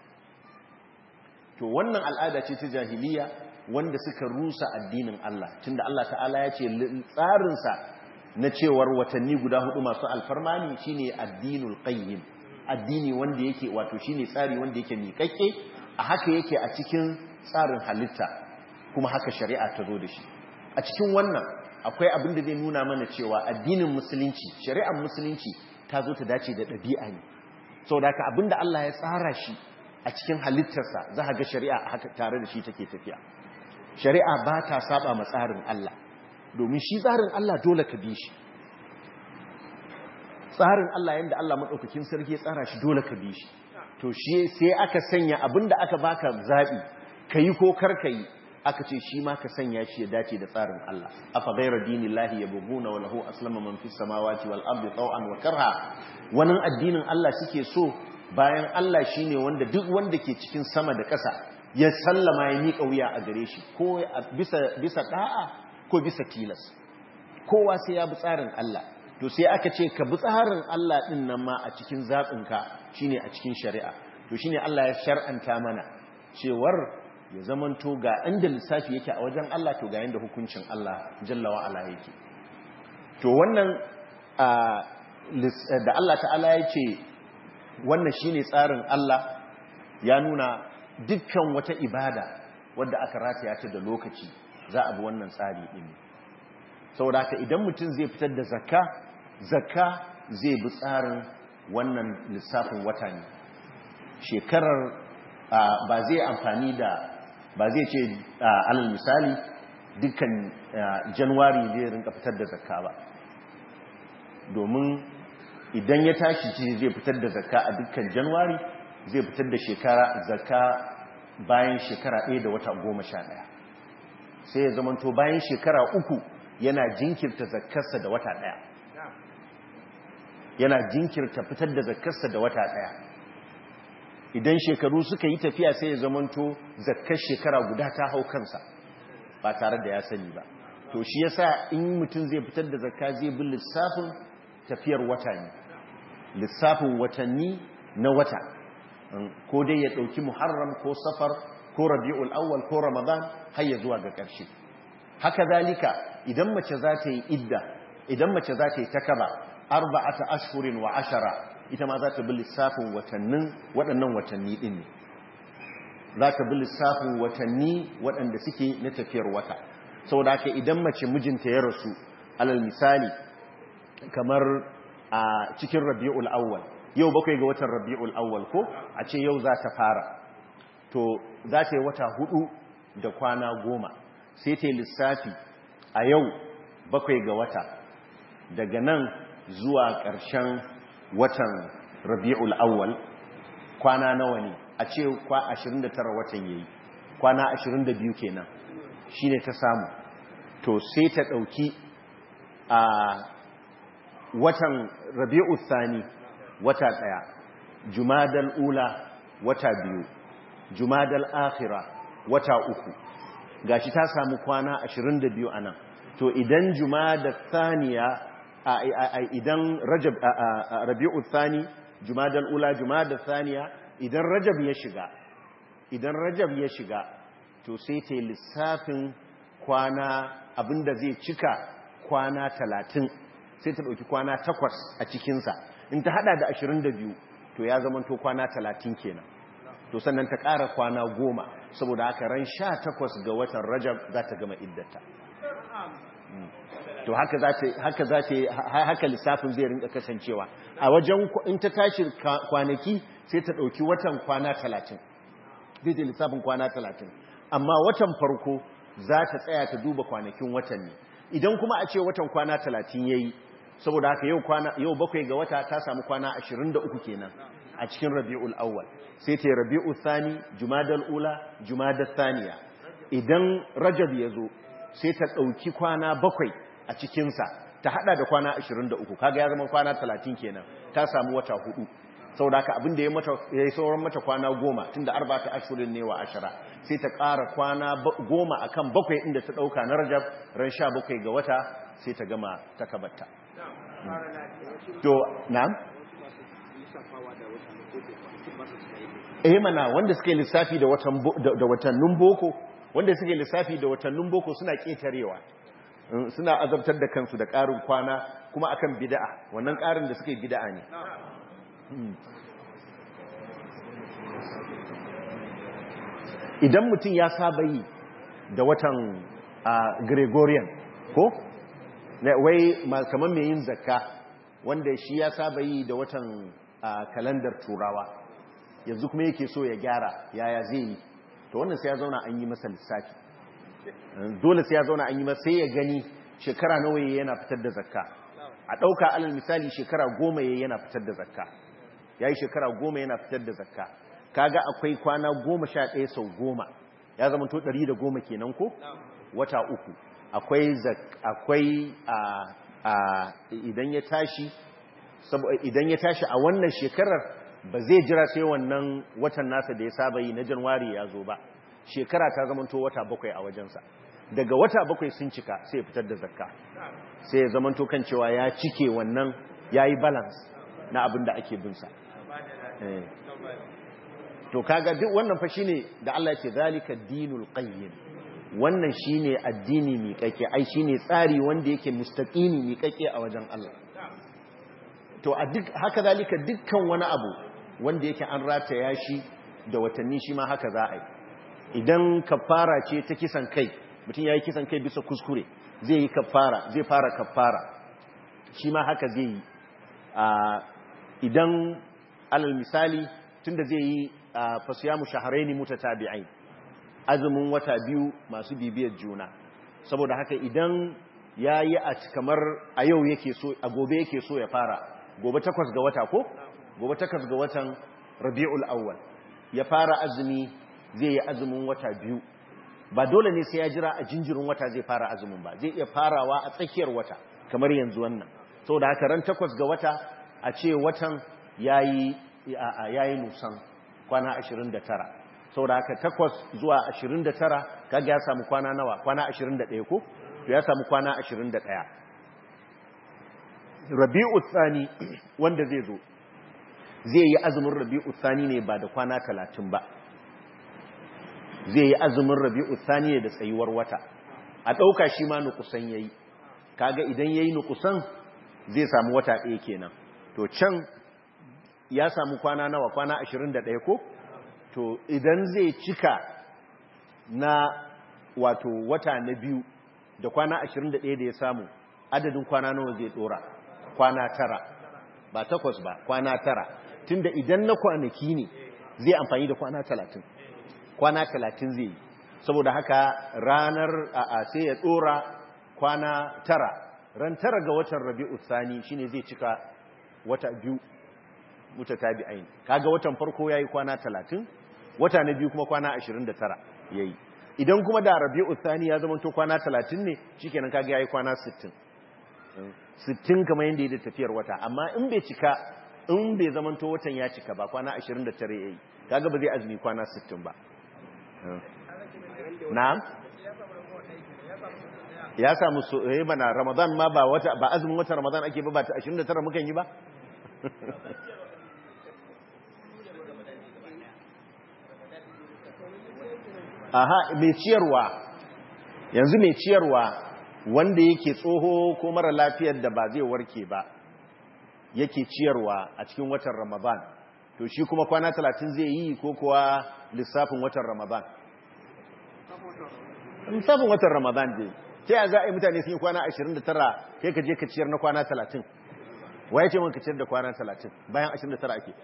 to wannan al'ada ce ta jahiliya wanda suka rusa addinin Allah tunda Allah ta'ala ya ce tsarinsa na cewar watanni guda hudu masu alfarma ne shine addinul qayyim addini wanda yake wato shine tsari wanda yake miƙaƙƙe a haka yake a cikin tsarin halitta kuma haka shari'a ta zo da shi a cikin wannan akwai abin da zai nuna mana cewa addinin musulunci shari'ar musulunci ta zo ta dace da ɗabi'a ne sau da haka abin da Allah ya tsara shi a cikin halittarsa za ga shari'a haka tare da shi take tafiya shari'a ba ta saba ma tsarin Allah domin shi tsarin Allah dole ka bi shi tsarin Allah yadda Allah maɗaukakin sarki ya tsara shi dole ka bi shi to shi sai aka sanya abin da aka baka zaɓi ka yi ko kar ka yi aka ce shi ma ka sanya shi ya dace da tsarin Allah afa ghayra dinillahi yabghuna wa lahu aslama man fis samawati wal ardi taw'an wa karha wannan addinin Allah suke so bayan Allah shine wanda duk wanda ke cikin sama da ƙasa ya sallama ya mika wuya a gare shi ko bisa bisa da'a ko bisa tilas kowa sai ya bi tsarin Allah to sai aka ce ka bi tsarin Allah din nan ma a cikin zabinka shine a cikin shari'a to shine Allah ya shar'anta mana cewar ya zamanto ga inda lissafi yake a wajen Allah to ga yanda hukuncin Allah jalla wa ala yake to wannan da Allah ta'ala ya ce wannan shine tsarin Allah ya nuna dukkan wata ibada wadda aka rataya ta da lokaci za a bi wannan tsari din saboda haka idan mutum zai fitar da zakka zakka zai bi tsarin wannan lissafin wata ne shekarar ba zai amfani da ba zai ce alal misali dukkan januwari zai rinka fitar da zakka ba domin idan ya tashi ce zai fitar da zakka a dukkan januwari zai fitar da shekara zakka bayan shekara ɗaya da wata goma sha ɗaya sai ya zamanto bayan shekara uku yana jinkirta zakkarsa da wata ɗaya yana jinkirta fitar da zakkarsa da wata ɗaya idan shekaru suka yi tafiya sai ya zamanto zakkar shekara guda ta hau kansa ba tare da ya sani ba to shi yasa in mutum zai fitar da zakka zai bi lissafin tafiyar wata ne lissafin watanni na wata ko dai ya ɗauki muharram ko safar ko rabi'ul awwal ko ramadan har ya zuwa ga ƙarshe haka zalika idan mace za ta yi idda idan mace za ta yi takaba arba'ata ashhurin wa ashara ita ma za ta bi lissafin watannin waɗannan watanni ɗin ne za ta bi lissafin watanni waɗanda suke na tafiyar wata saboda haka idan mace mijinta ya rasu alal misali kamar a cikin rabi'ul awwal yau bakwai ga watan rabi'ul awwal ko a ce yau za ta fara to za ta yi wata hudu da kwana goma sai ta yi lissafi a yau bakwai ga wata daga nan zuwa ƙarshen watan rabi'ul awwal kwana nawa ne a ce kwa 29 watan yayi kwana 22 kenan shine ta samu to sai ta ɗauki a watan rabi'u thani wata ɗaya jumadal ula wata biyu jumadal akhira wata uku gashi ta samu kwana 22 anan to idan jumada thaniya idan rajab rabi'u thani jumadal ula jumada thaniya idan rajab ya shiga idan rajab ya shiga to sai ta lissafin kwana abinda zai cika kwana 30 sai ta dauki kwana 8 a cikinsa in ta hada da 22 to ya zama to kwana 30 kenan to sannan ta ƙara kwana goma saboda haka ran sha takwas ga watan rajab za ta gama iddata to haka za ta haka za ta haka lissafin zai rinka kasancewa a wajen in ta tashi kwanaki sai ta ɗauki watan kwana talatin zai ta lissafin kwana talatin amma watan farko za ta tsaya ta duba kwanakin watan ne idan kuma a ce watan kwana talatin ya yi saboda haka yau bakwai ga wata ta samu kwana ashirin da uku kenan a cikin rabi'ul awwal sai ta yi rabi'ul thani jumadal ula jumadal thaniya idan rajab ya zo sai ta ɗauki kwana bakwai a cikinsa ta hada da kwana 23 kaga ya zama kwana 30 kenan ta samu wata hudu saboda haka abin da ya mata yayi sauran mata kwana goma tunda arba'ata ashhurin ne wa ashara sai ta ƙara kwana goma akan bakwai inda ta dauka na rajab ran 17 ga wata sai ta gama takabarta to na'am eh mana wanda suke lissafi da watan da watannin boko wanda suke lissafi da watannin boko suna ketarewa suna azabtar da kansu da ƙarin kwana kuma akan bida'a wannan ƙarin da suke bida'a ne idan mutum ya saba yi da watan gregorian ko wai kamar mai yin zakka wanda shi ya saba yi da watan kalandar turawa yanzu kuma yake so ya gyara yaya zai yi to wannan sai ya zauna an yi masa lissafi dole sai ya zauna an yi masa sai ya gani shekara nawa yayi yana fitar da zakka a ɗauka alal misali shekara goma yayi yana fitar da zakka yayi shekara goma yana fitar da zakka kaga akwai kwana goma sha ɗaya sau goma ya zama to ɗari da goma kenan ko wata uku akwai akwai a idan ya tashi idan ya tashi a wannan shekarar ba zai jira sai wannan watan nasa da ya saba yi na janwari ya zo ba shekara ta zamanto wata bakwai a wajensa daga wata bakwai sun cika sai ya fitar da zakka sai ya zamanto kan cewa ya cike wannan ya yi balance na abin da ake binsa to kaga duk wannan fa shine da Allah ya ce zalika dinul qayyim wannan shine addini miƙaƙe ai shine tsari wanda yake mustaqimi miƙaƙe a wajen Allah to a duk haka zalika dukkan wani abu wanda yake an rataya shi da watanni shi ma haka za a yi idan kafara ce ta kisan kai mutum ya yi kisan kai bisa kuskure zai yi kafara zai fara kafara shi ma haka zai yi idan alal misali tunda zai yi fasiyamu shaharaini mutatabi'ain azumin wata biyu masu bibiyar juna saboda haka idan ya yi a kamar a yau yake so a gobe yake so ya fara gobe takwas ga wata ko gobe takwas ga watan rabi'ul awwal ya fara azumi zai yi azumin wata biyu ba dole ne sai ya jira a jinjirin wata zai fara azumin ba zai iya farawa a tsakiyar wata kamar yanzu wannan saboda haka ran takwas ga wata a ce watan yayi yayi nusan kwana 29 saboda haka takwas zuwa 29 kaga ya samu kwana nawa kwana 21 ko to ya samu kwana 21 rabi'u tsani wanda zai zo zai yi azumin rabi'u tsani ne ba da kwana 30 ba zai yi azumin rabi'u tsani ne da tsayuwar wata a ɗauka shi ma nukusan yayi kaga idan yayi nukusan zai samu wata ɗaya kenan to can ya samu kwana nawa kwana 21 ko to idan zai cika na wato wata na biyu da kwana 21 da ya samu adadin kwana nawa zai dora kwana tara ba takwas ba kwana tara tunda idan na kwanaki ne zai amfani da kwana talatin kwana talatin zai yi saboda haka ranar a sai ya dora kwana tara ran tara ga watan rabi'u sani shine zai cika wata biyu mutatabi'ain kaga watan farko yayi kwana talatin wata na biyu kuma kwana 29 yayi idan kuma da rabi'u thani ya zama to kwana 30 ne shikenan kaga yayi kwana 60 60 kamar yanda yake tafiyar wata amma in bai cika in bai zama to watan ya cika ba kwana 29 yayi kaga ba zai azumi kwana 60 ba na'am ya samu so eh bana ramadan ma ba wata ba azumin watan ramadan ake ba ba ta 29 mukan yi ba aha mai ciyarwa yanzu mai ciyarwa wanda yake tsoho ko mara lafiyar da ba zai warke ba yake ciyarwa a cikin watan ramadan to shi kuma kwana talatin zai yi ko kuwa lissafin watan ramadan lissafin watan ramadan dai ta yi za a yi mutane sun yi kwana 29 kai ka je ka ciyar na kwana 30 waye ce ka ciyar da kwana 30 bayan 29 ake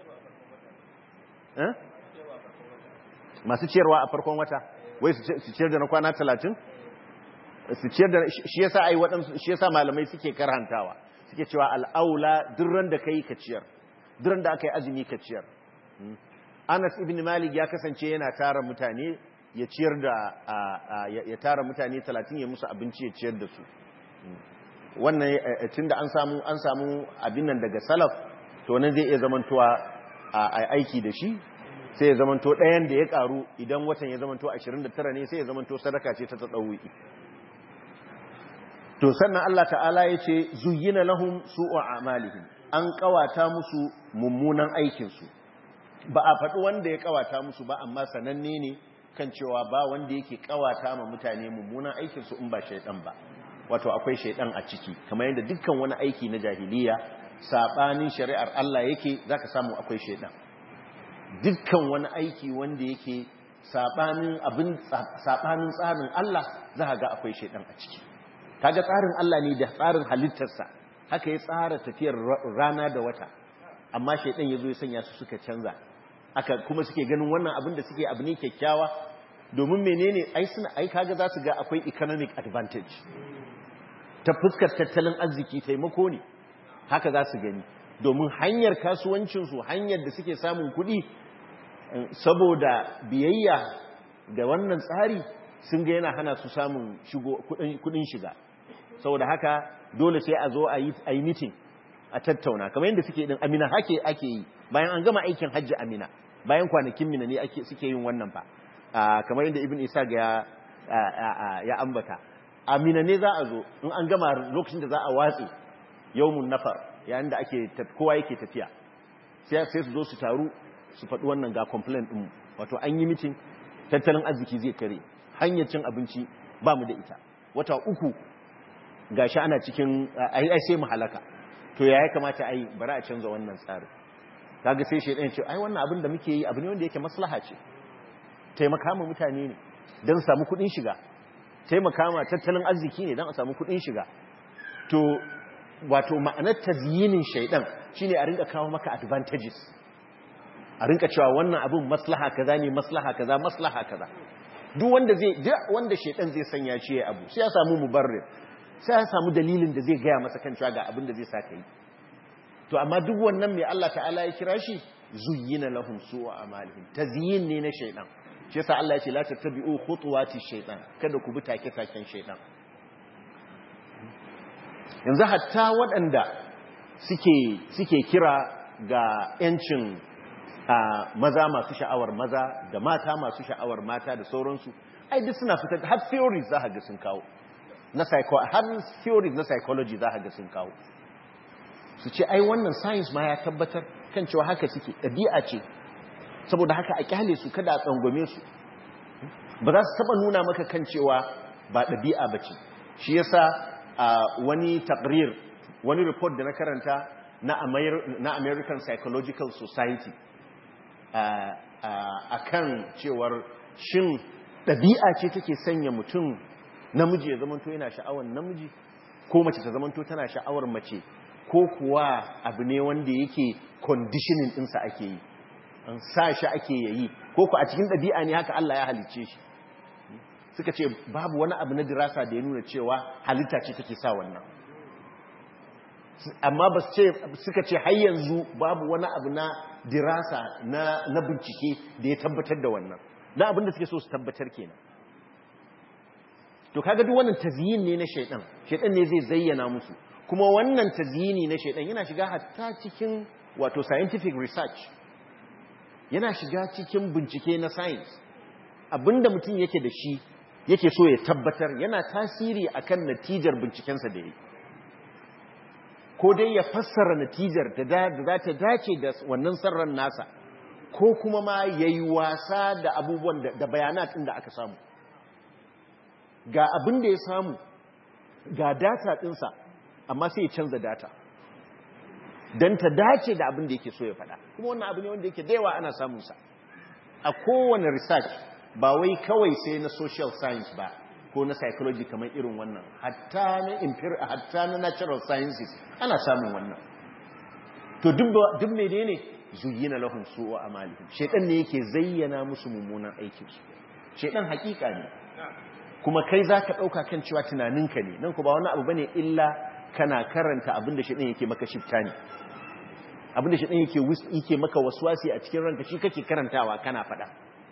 masu ciyarwa a farkon wata wai su ciyar da na kwana 30 su ciyar da shi yasa ai waɗansu shi yasa malamai suke karhantawa suke cewa al'aula durran da kai ka ciyar durran da aka yi azumi ka ciyar Anas ibn Malik ya kasance yana tara mutane ya ciyar da ya tara mutane 30 ya musu abinci ya ciyar da su wannan tunda an samu an samu abin nan daga salaf to nan zai iya zamantowa a aiki da shi sai ya zamanto ɗayan da ya karu idan watan ya zamanto 29 ne sai ya zamanto sadaka ce ta tsadawuki to sannan Allah ta'ala ya ce zuyyina lahum su'u a'malihim an kawata musu mummunan aikinsu ba a faɗi wanda ya kawata musu ba amma sananne ne kan cewa ba wanda yake kawata ma mutane mummunan aikinsu in ba shaidan ba wato akwai shaidan a ciki kamar yadda dukkan wani aiki na jahiliya sabanin shari'ar Allah yake zaka samu akwai shaidan dukkan wani aiki wanda yake sabanin abin sabanin tsarin Allah zaka ga akwai shaidan a ciki kaga tsarin Allah ne da tsarin halittarsa haka ya tsara tafiyar rana da wata amma shaidan yazo ya sanya su suka canza aka kuma suke ganin wannan abin da suke abu ne kyakkyawa domin menene ai suna ai kaga za su ga akwai economic advantage ta fuskar tattalin arziki taimako ne haka za su gani domin hanyar kasuwancinsu hanyar da suke samun kuɗi saboda biyayya da wannan tsari sun ga yana hana su samun kuɗin shiga saboda haka dole sai a zo a yi mitin a tattauna kamar yadda suke din amina hake ake yi bayan an gama aikin hajji amina bayan kwanakin mina ne suke yin wannan fa kamar yadda ibn isa ya ya ambata amina ne za a zo in an gama lokacin da za a watsi yawmun nafar yayin da ake kowa yake tafiya sai su zo su taru su faɗi wannan ga complaint ɗin wato an yi mitin tattalin arziki zai kare hanyar cin abinci ba mu da ita wata uku gashi ana cikin ai sai mu halaka to ya kamata ai bari a canza wannan tsarin kaga sai shedan ce ai wannan abin da muke yi abu ne wanda yake maslaha ce taimaka ma mutane ne don samu kudin shiga taimaka ma tattalin arziki ne don a samu kudin shiga to wato ma'anar tazyinin shaidan shine a rinka kawo maka advantages a rinka cewa wannan abin maslaha kaza ne maslaha kaza maslaha kaza duk wanda zai duk wanda shaidan zai sanya shi ya abu sai ya samu mubarrir sai ya samu dalilin da zai gaya masa kan cewa ga abin da zai saka yi to amma duk wannan mai Allah ta'ala ya kira shi zuyyina lahum su'a amalihim tazyin ne na shaidan shi yasa Allah ya ce la tattabi'u khutuwati shaitan kada ku bi take taken shaitan yanzu hatta waɗanda suke suke kira ga yancin maza masu sha'awar maza da mata masu sha'awar mata da sauransu ai duk suna fitar har theories za ga sun kawo na psycho har theories na psychology za ga sun kawo su ce ai wannan science ma ya tabbatar kan cewa haka suke ɗabi'a ce saboda haka a kyale su kada a tsangwame su ba za su taba nuna maka kan cewa ba ɗabi'a ba ce shi yasa wani takrir wani report da na karanta na American Psychological Society a kan cewar shin ɗabi'a ce take sanya mutum namiji ya zamanto yana sha'awar namiji ko mace ta zamanto tana sha'awar mace ko kuwa abu ne wanda yake conditioning ɗinsa ake yi an sa shi ake yayi ko ku a cikin ɗabi'a ne haka Allah ya halicce shi suka ce babu wani abu na dirasa da ya nuna cewa halitta ce take sa wannan amma ba ce suka ce har yanzu babu wani abu na dirasa na, na bincike da ya tabbatar da wannan na abin da suke so su tabbatar kenan to kaga duk wannan tazyin ne na shaidan shaidan ne zai zayyana musu kuma wannan tazyini na shaidan yana shiga hatta cikin wato scientific research yana shiga cikin bincike na science abinda mutum yake da shi yake so ya tabbatar yana tasiri akan natijar bincikensa da yi ko dai ya fassara natijar da za ta dace da wannan sarran nasa ko kuma ma ya yi wasa da abubuwan da bayanat da aka samu ga abin da ya samu ga data ɗinsa amma sai ya canza data don ta dace da abin da yake so ya faɗa kuma wannan abu ne wanda yake da yawa ana samunsa a kowane research ba wai kawai sai na social science ba ko na psychology kamar irin wannan hatta na imperial hatta na natural sciences ana samun wannan to duk mai ne zuyina lahum su'u amalihim shedan ne yake zayyana musu mummunan aikin su shedan hakika ne kuma kai zaka dauka kan cewa tunaninka ne nan ku ba wani abu bane illa kana karanta abinda shedan yake maka shifta ne abinda shedan yake yake maka waswasi a cikin ranka shi kake karantawa kana fada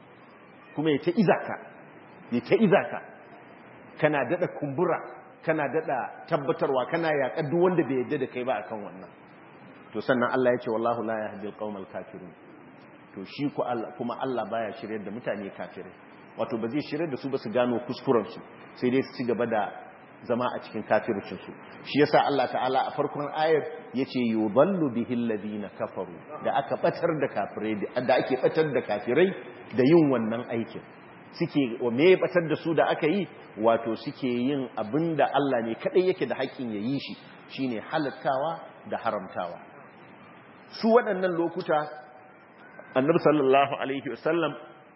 kuma ya ta izaka ya ta izaka kana dada kumbura kana dada tabbatarwa kana yaƙa duk wanda bai yadda da kai ba akan wannan to sannan Allah ya ce wallahu la yahdi alqawmal kafirun to shi kuma Allah baya shiryar da mutane kafirai wato ba zai shiryar da su ba su gano kuskuren su sai dai su ci gaba da zama a cikin kafircin su shi yasa Allah ta'ala a farkon ayar yace yudallu bihi alladhina kafaru da aka batar da kafirai da ake batar da kafirai da yin wannan aikin suke wa me batar da su da aka yi wato suke yin abinda Allah ne kadai yake da haƙƙin ya yi shi shine halattawa da haramtawa su waɗannan lokuta annabi sallallahu alaihi wasallam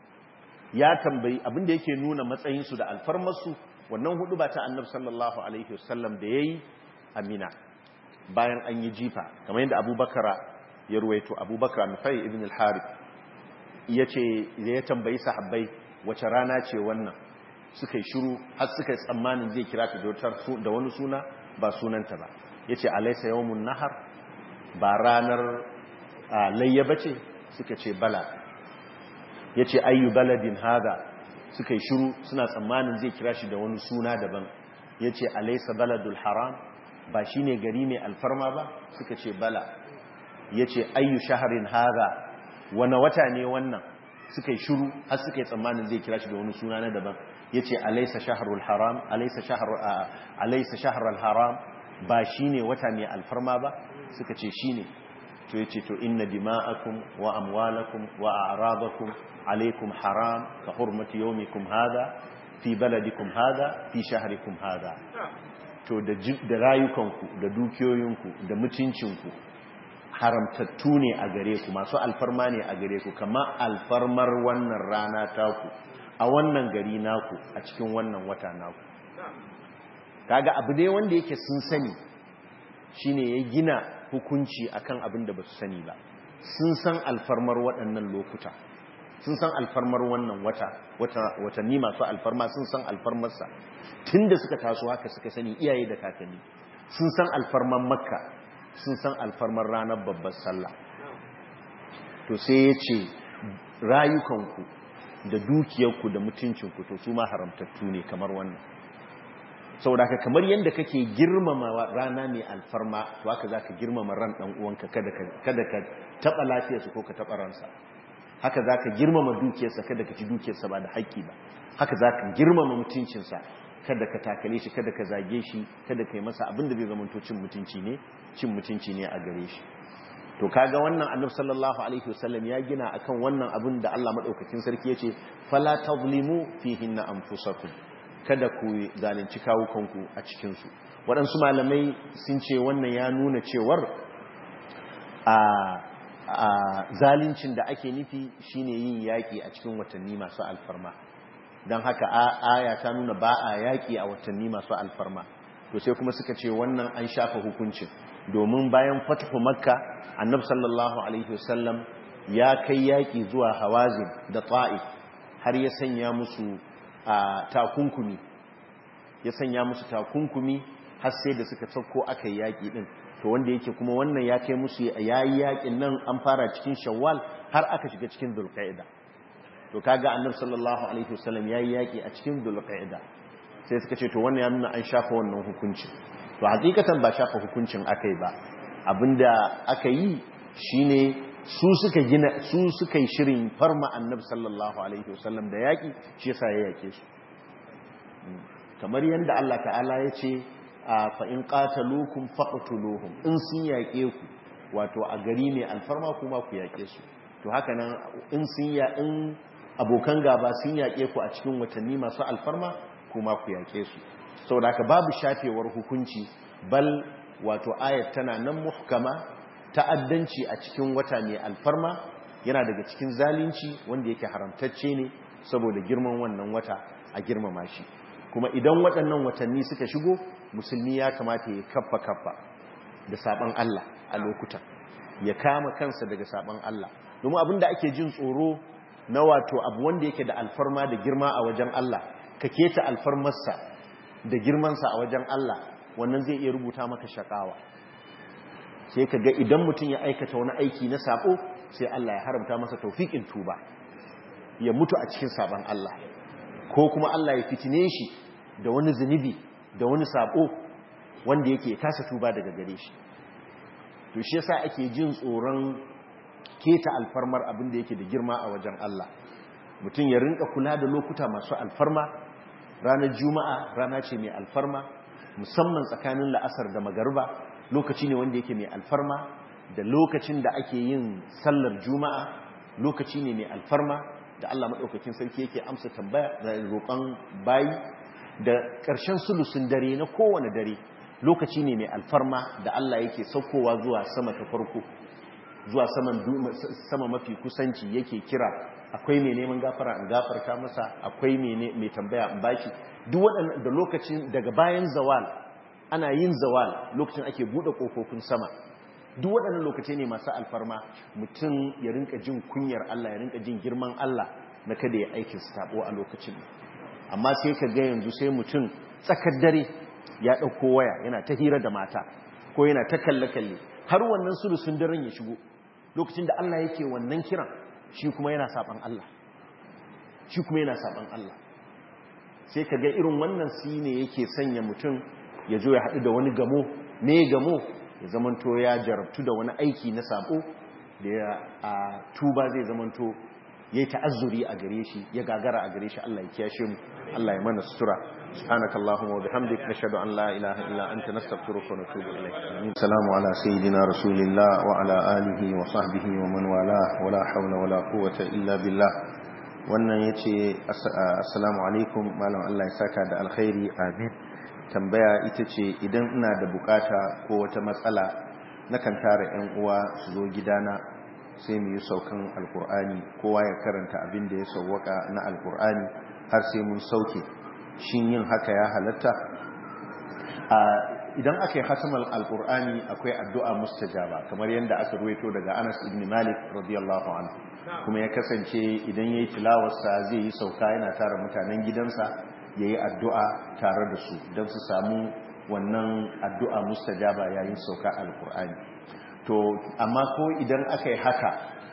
ya tambayi abinda yake nuna matsayinsu da alfarmarsu wannan hudu ba ta annabi sallallahu alaihi wasallam da yayi amina bayan an yi jifa kamar yadda abubakar ya ruwaito abubakar nufai ibn al-harith yace ya tambayi sahabbai wace rana ce wannan suka yi shiru har suka yi tsammanin zai kira ta da wani suna ba sunanta ba yace alaysa yawmun nahar ba ranar layya bace suka ce bala yace ayyu baladin hada suka yi shiru suna tsammanin zai kira shi da wani suna daban yace alaysa baladul haram ba shine gari mai alfarma ba suka ce bala yace ayyu shahrin hada wani wata ne wannan suka yi shiru har suka yi tsammanin zai kira shi da wani suna na daban yace alaysa shahrul haram alaysa shahrul alaysa shahrul haram ba shine wata mai alfarma ba suka ce shine to yace to inna dima'akum wa amwalakum wa a'radakum alaykum haram ka hurmati yawmikum hadha fi baladikum hadha fi shahrikum hadha to da da rayukanku da dukiyoyinku da mutuncinku haramtattu ne a gare ku masu alfarma ne a gare ku kama alfarmar wannan rana taku a wannan gari naku a cikin wannan wata naku kaga abu dai wanda yake sun sani shine ya gina hukunci akan abin da ba su sani ba sun san alfarmar waɗannan lokuta sun san alfarmar wannan wata watanni masu alfarma sun san alfarmarsa tun da suka taso haka suka sani iyaye da kakanni sun san alfarmar makka sun san alfarmar ranar babbar sallah to sai ya ce rayukanku da dukiyarku da mutuncinku to su ma haramtattu ne kamar wannan saboda ka kamar yadda kake girmama rana mai alfarma to haka za ka girmama ran ɗan uwanka kada ka taɓa lafiyarsa ko ka taɓa ransa haka za ka girmama dukiyarsa kada ka ci dukiyarsa ba da haƙƙi ba haka za ka girmama mutuncinsa kada ka takale shi kada ka zage shi kada ka yi masa abin da zai zama cin mutunci ne cin mutunci ne a gare shi to kaga wannan annabi sallallahu alaihi wasallam ya gina akan wannan abin da Allah madaukakin sarki yace fala tazlimu fihinna anfusakum kada ku zalunci kawukanku a cikin su waɗansu malamai sun ce wannan ya nuna cewar a a zaluncin da ake nufi shine yin yaki a cikin watanni masu alfarma don haka aya ta nuna ba a yaƙi a watanni masu alfarma to sai kuma suka ce wannan an shafa hukuncin domin bayan fatahu makka annabi sallallahu alaihi wasallam ya kai yaƙi zuwa hawazin da ta'if har ya sanya musu takunkumi ya sanya musu takunkumi har sai da suka sauko aka yi yaƙi din to wanda yake kuma wannan ya kai musu yayi yaƙin nan an fara cikin shawwal har aka shiga cikin dhulqa'ida to kaga annabi sallallahu alaihi wasallam yayi yaki a cikin dhulqa'ida sai suka ce to wannan ya nuna an shafa wannan hukuncin to hakikatan ba shafa hukuncin aka yi ba abinda aka yi shine su suka gina su suka yi shirin farma annabi sallallahu alaihi wasallam da yaki shi yasa ya yake su kamar yadda Allah ta'ala ya ce fa in qataluukum faqtuluhum in sun yake ku wato a gari ne alfarma kuma ku yake su to haka nan in sun ya in abokan gaba sun yake ku a cikin watanni masu alfarma kuma ku yake su saboda haka babu shafewar hukunci bal wato ayat tana nan muhkama ta'addanci a cikin wata mai alfarma yana daga cikin zalunci wanda yake haramtacce ne saboda girman wannan wata a girmama shi kuma idan waɗannan watanni suka shigo musulmi ya kamata ya kaffa kaffa da saban Allah a lokutan ya kama kansa daga saban Allah domin abin da ake jin tsoro na wato abu wanda yake da alfarma da girma a wajen Allah ka keta alfarmarsa da girmansa a wajen Allah wannan zai iya rubuta maka shakawa sai ka ga idan mutum ya aikata wani aiki na sako sai Allah ya haramta masa taufiƙin tuba ya mutu a cikin saban Allah ko kuma Allah ya fitine shi da wani zunubi da wani sako wanda yake kasa tuba daga gare shi to shi yasa ake jin tsoron keta alfarmar abin da yake da girma a wajen Allah mutum ya rinka kula da lokuta masu alfarma ranar juma'a rana ce mai alfarma musamman tsakanin la'asar da magarba lokaci ne wanda yake mai alfarma da lokacin da ake yin sallar juma'a lokaci ne mai alfarma da Allah maɗaukakin sarki yake amsa tambaya da roƙon bayi da ƙarshen sulusun dare na kowane dare lokaci ne mai alfarma da Allah yake saukowa zuwa sama ta farko zuwa sama mafi kusanci yake kira akwai mai neman gafara in gafarta masa akwai mai tambaya in bashi duk waɗanda da lokacin daga bayan zawal ana yin zawal lokacin ake buɗe ƙofofin sama duk waɗannan lokaci ne masu alfarma mutum ya rinka jin kunyar Allah ya rinka jin girman Allah na kada ya aikin sabo a lokacin amma sai ka ga yanzu sai mutum tsakar dare ya ɗauko waya yana ta hira da mata ko yana ta kalle-kalle har wannan sulusun daren ya shigo lokacin da Allah yake wannan kiran shi kuma yana saban Allah shi kuma yana saban Allah sai ka ga irin wannan si ne yake sanya mutum ya zo ya haɗu da wani gamo me gamo ya zamanto ya jarabtu da wani aiki na sabo da ya tuba zai zamanto ya yi ta'azzuri a gare shi ya gagara a gare shi Allah ya kiyashe mu Allah ya mana sutura سبحانك اللهم وبحمدك نشهد أن لا إله إلا أنت نستغفرك ونتوب إليك السلام على سيدنا رسول الله وعلى آله وصحبه ومن والاه ولا حول ولا قوة إلا بالله wannan ya ce assalamu alaikum malam Allah ya saka da alkhairi amin tambaya ita ce idan ina da bukata ko wata matsala nakan tara 'yan uwa su zo gidana sai mu yi saukan alkur'ani kowa ya karanta abin da ya sauwaka na alkur'ani har sai mun sauke shin yin haka ya halatta idan aka yi hatimar alkur'ani akwai addu'a mustajaba kamar yadda aka ruwaito daga anas ibn malik radiyallahu anhu kuma ya kasance idan ya yi tilawarsa zai yi sauka yana tara mutanen gidansa ya yi addu'a tare da su don su samu wannan addu'a mustajaba yayin sauka alkur'ani to amma ko idan aka yi haka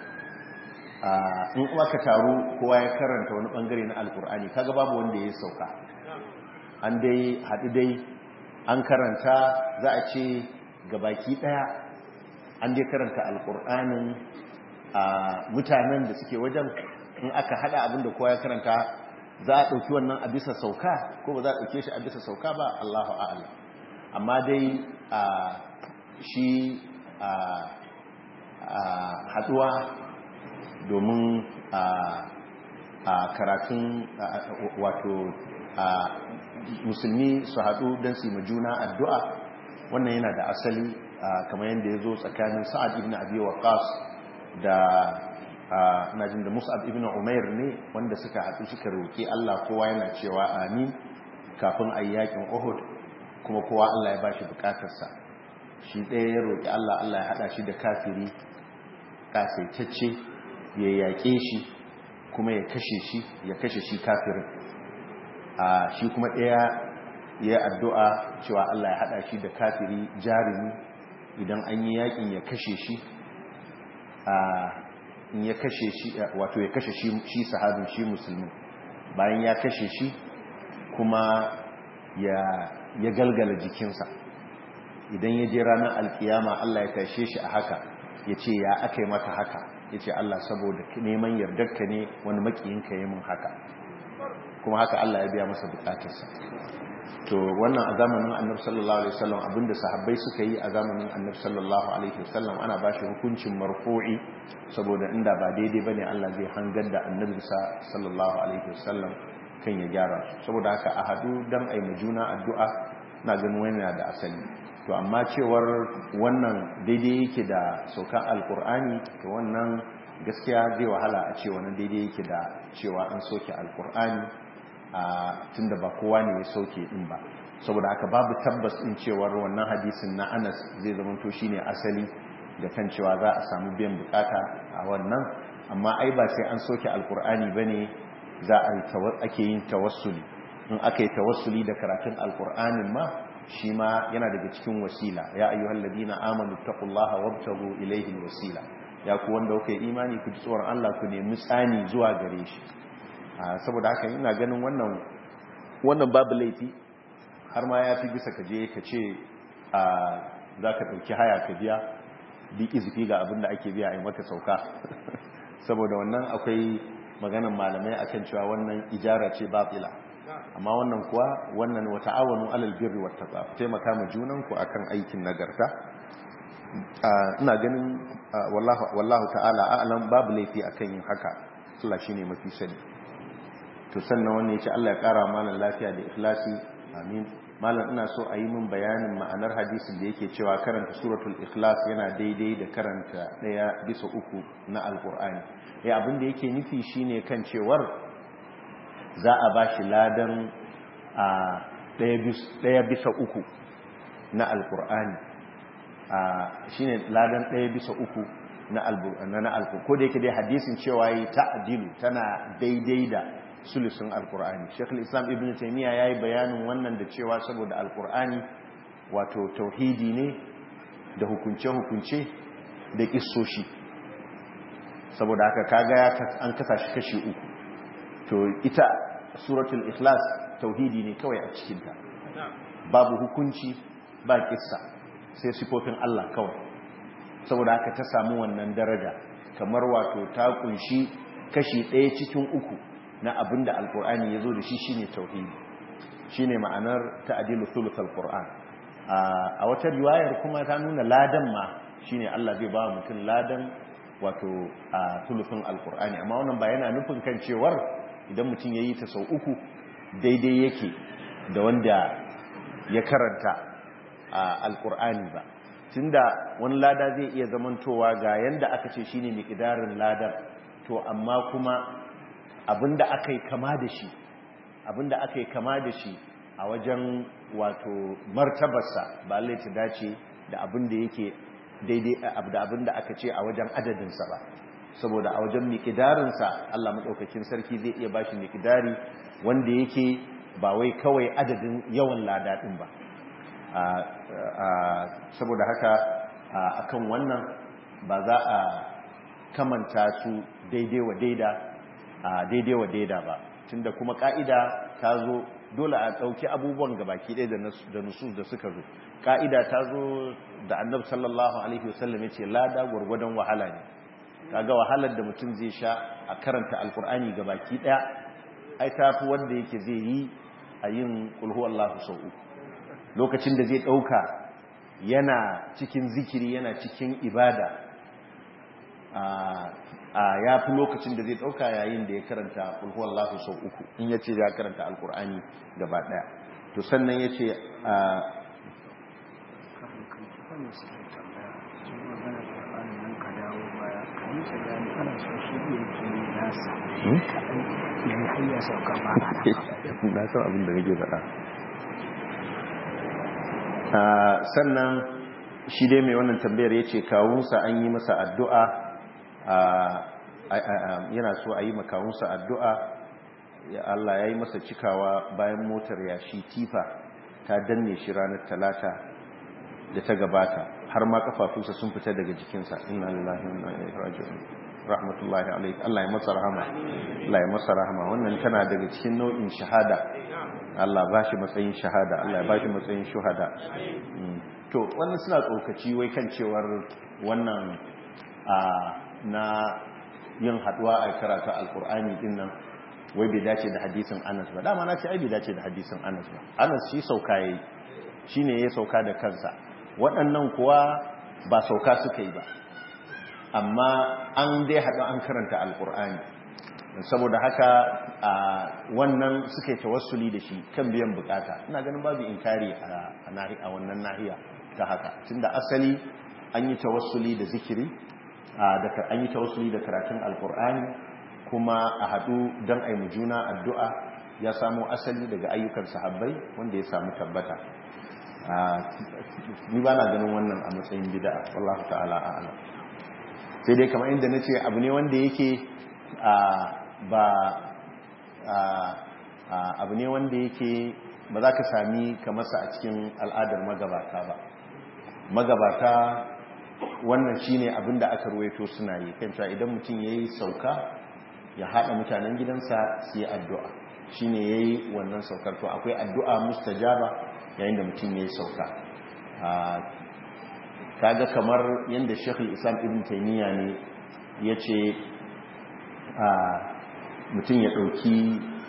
in aka taru kowa ya karanta wani bangare na alkur'ani kaga babu wanda ya sauka an dai haɗu dai an karanta za a ce gabaki ɗaya an dai karanta alkur'anin a mutanen da suke wajen in aka haɗa abin da kowa ya karanta za a ɗauki wannan a bisa sauka ko ba za a ɗauke shi a bisa sauka ba allahu a'ala amma dai a shi a haɗuwa domin a karatun wato musulmi su haɗu don su yi juna addu'a wannan yana da asali kamar yadda ya zo tsakanin sa'ad ibn abi waqas da najin da mus'ab ibn umair ne wanda suka haɗu suka roƙi Allah kowa yana cewa amin kafin a yakin uhud kuma kowa Allah ya ba shi bukatarsa shi ɗaya ya roƙi Allah Allah ya haɗa shi da kafiri ƙasaitacce ya yaƙe shi kuma ya kashe shi ya kashe shi kafirin a shi kuma ɗaya ya addu'a cewa Allah ya haɗa shi da kafiri jarumi idan an yi yaƙin ya kashe shi a in ya kashe shi wato ya kashe shi sahabin shi musulmi bayan ya kashe shi kuma ya ya galgala jikinsa idan ya je ranar alkiyama Allah ya tashe shi a haka ya ce ya aka yi maka haka ya ce Allah saboda neman yardarka ne wani makiyinka ya mun haka kuma haka Allah ya biya masa bukatarsa to wannan a zamanin annabi sallallahu alaihi wasallam abinda sahabbai suka yi a zamanin annabi sallallahu alaihi wasallam ana ba shi hukuncin marfu'i saboda inda ba daidai bane Allah zai hangar da annabi sallallahu alaihi wasallam kan ya gyara saboda haka a hadu dan ai juna addu'a na ganin wani da asali to amma cewar wannan daidai yake da saukan alkur'ani to wannan gaskiya zai wahala a ce wannan daidai yake da cewa an soke alkur'ani a tunda ba kowa ne ya sauke din ba saboda haka babu tabbas din cewar wannan hadisin na Anas zai zama to shine asali da kan cewa za a samu biyan bukata a wannan amma ai ba sai an soke alkur'ani bane za a ake yin tawassuli in aka yi tawassuli da karatun alkur'anin ma shi ma yana daga cikin wasila ya ayyuhal ladina amanu taqullaha wabtagu ilayhi alwasila ya ku wanda kuka yi imani ku ji tsoron Allah ku nemi tsani zuwa gare shi saboda haka ina ganin wannan wannan babu laifi har ma ya fi bisa ka je ka ce za ka ɗauki haya ka biya bi izifi ga abin da ake biya a maka sauka saboda wannan akwai maganan malamai akan cewa wannan ijara ce batila amma wannan kuwa wannan wata awonu alal birri wata tsafa taimaka ma junanku akan aikin nagarta ina ganin wallahu ta'ala a'lam babu laifi akan yin haka Allah shine mafi sani to sannan wannan yace Allah ya kara mana lafiya da ikhlasi amin malam ina so a yi min bayanin ma'anar hadisin da yake cewa karanta suratul ikhlas yana daidai da karanta daya bisa uku na alqur'ani ya abin da yake nufi shine kan cewar za a ba shi ladan a ɗaya bisa uku na alkur'ani shi ne ladan ɗaya bisa uku na alkur'ani ko da yake dai hadisin cewa yi ta'adilu tana daidai da sulusun alkur'ani shekul islam ibn taimiyya ya yi bayanin wannan da cewa saboda alkur'ani wato tauhidi ne da hukunce-hukunce da kissoshi saboda haka kaga an kasa shi kashi uku to ita suratul ikhlas tauhidi ne kawai a cikinta babu hukunci ba kissa sai sifofin Allah kawai saboda haka ta samu wannan daraja kamar wato ta kunshi kashi ɗaya cikin uku na abin da alkur'ani ya zo da shi shine tauhidi shine ma'anar ta'adilu thuluthul qur'an a wata riwayar kuma ta nuna ladan ma shine Allah zai ba mutum ladan wato a thuluthun alkur'ani amma wannan ba yana nufin kan cewar idan mutum ya yi ta sau uku daidai yake da wanda ya karanta a alkur'ani ba tunda wani lada zai iya zamantowa ga yanda aka ce shine miqdarin ladar to amma kuma abinda aka yi kama da shi abinda aka yi kama da shi a wajen wato martabarsa ba lai ta dace da abinda yake daidai da abinda aka ce a wajen adadinsa ba saboda a wajen mikidarinsa Allah maɗaukakin sarki zai iya bashi mikidari wanda yake ba wai kawai adadin yawan ladaɗin ba saboda haka akan wannan ba za a kamanta su daidai wa daida daidai wa daida ba tunda kuma ka'ida ta zo dole a ɗauki abubuwan gabaki ɗaya da nusus da suka zo ka'ida ta zo da annabi sallallahu alaihi wasallam ya ce lada gwargwadon wahala ne kaga wahalar da mutum zai sha a karanta alkur'ani ga baki daya ai tafi wanda yake zai yi a yin kulhu Allahu sau uku lokacin da zai dauka yana cikin zikiri yana cikin ibada a ya fi lokacin da zai dauka yayin da ya karanta kulhu Allahu sau uku in ya ce ya karanta alkur'ani gaba daya to sannan ya ce na san abin da nake faɗa sannan shi dai mai wannan tambayar ya ce kawunsa an yi masa addu'a yana so a yi makawunsa addu'a ya Allah ya yi masa cikawa bayan motar yashi tifa ta danne shi ranar talata da ta gabata har ma kafafunsa sun fita daga jikinsa inna lillahi wa inna ilaihi raji'un rahmatullahi alaihi Allah ya masa rahama Allah ya masa rahama wannan tana daga cikin nau'in shahada Allah ba shi matsayin shahada Allah ya ba shi matsayin shuhada to wannan suna tsokaci wai kan cewar wannan na yin haduwa a karatu alkur'ani din nan wai bai dace da hadisin Anas ba dama na ce ai bai dace da hadisin Anas ba Anas shi sauka yayi shine ya sauka da kansa waɗannan kuwa ba sauka suka yi ba amma an dai haɗu an karanta alkur'ani saboda haka a wannan suka yi tawassuli da shi kan biyan bukata ina ganin babu inkari a wannan nahiya ta haka tunda asali an yi tawassuli da zikiri an yi tawassuli da karatun alkur'ani kuma a haɗu don aimu juna addu'a ya samu asali daga ayyukan sahabbai wanda ya samu tabbata ni ba na ganin wannan a matsayin bida'a wallahu ta'ala a'ala sai dai kamar inda na ce abu ne wanda yake ba abu ne wanda yake ba za ka sami kamarsa a cikin al'adar magabata ba magabata wannan shine abin da aka ruwaito suna yi kan cewa idan mutum ya yi sauka ya haɗa mutanen gidansa su yi addu'a shine ya yi wannan saukar to akwai addu'a mustajaba yayin da mutum ya yi sauka kaga kamar yadda shekul islam ibn taimiyya ne ya ce mutum ya ɗauki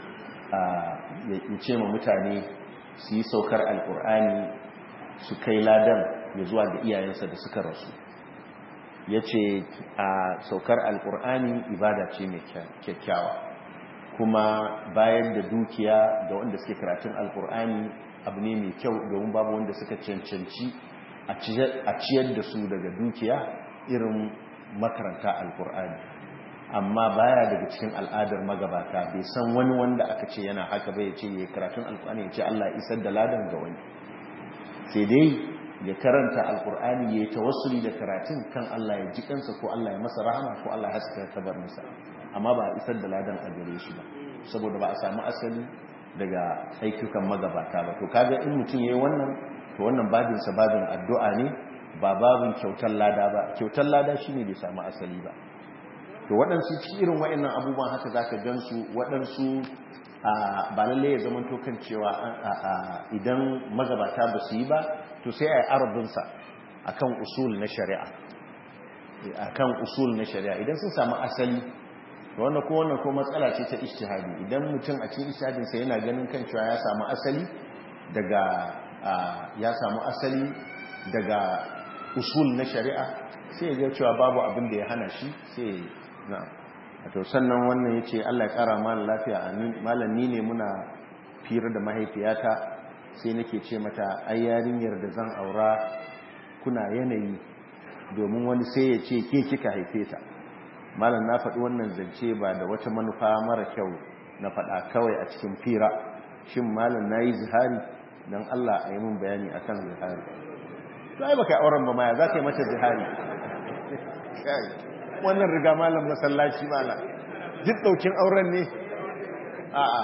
ya ce ma mutane su yi saukar alkur'ani su kai ladan ya zuwa ga iyayensa da suka rasu ya ce a saukar alkur'ani ibada ce mai kyakkyawa kuma bayan da dukiya ga wanda suke karatun alkur'ani abu ne mai kyau domin babu wanda suka cancanci a ciyar da su daga dukiya irin makaranta alkur'ani amma baya daga cikin al'adar magabata bai san wani wanda aka ce yana haka bai ce ya karatun alkur'ani ya ce Allah isar da ladan ga wani sai dai ya karanta alkur'ani ya yi tawassuli da karatun kan Allah ya ji kansa ko Allah ya masa rahama ko Allah ya haska kabar masa amma ba a isar da ladan a gare shi ba saboda ba a samu asali daga aikukan magabata ba to kaga in mutum yayi wannan to wannan babin sa babin addu'a ne ba babin kyautar lada ba kyautar lada shine bai samu asali ba to waɗansu ci irin waɗannan abubuwan haka zaka gansu waɗansu ba lalle ya zama to kan cewa idan magabata ba su yi ba to sai a yi arabinsa akan usul na shari'a akan usul na shari'a idan sun samu asali wannan ko wannan ko matsala ce ta ijtihadi idan mutum a cikin ijtihadin sa yana ganin kan cewa ya samu asali daga ya samu asali daga usul na shari'a sai ya ga cewa babu abin da ya hana shi sai na to sannan wannan yace Allah ya kara mana lafiya amin malam ni ne muna fira da mahaifiyata sai nake ce mata ai yarinyar da zan aura kuna yanayi domin wani sai ya ce ke kika haife ta malam na faɗi wannan zance ba da wata manufa mara kyau na faɗa kawai a cikin fira shin malam na yi zihari don Allah a yi mun bayani a kan zihari to ai baka auren ba maya za ka yi mata zihari wannan riga malam masallaci malam duk ɗaukin auren ne a'a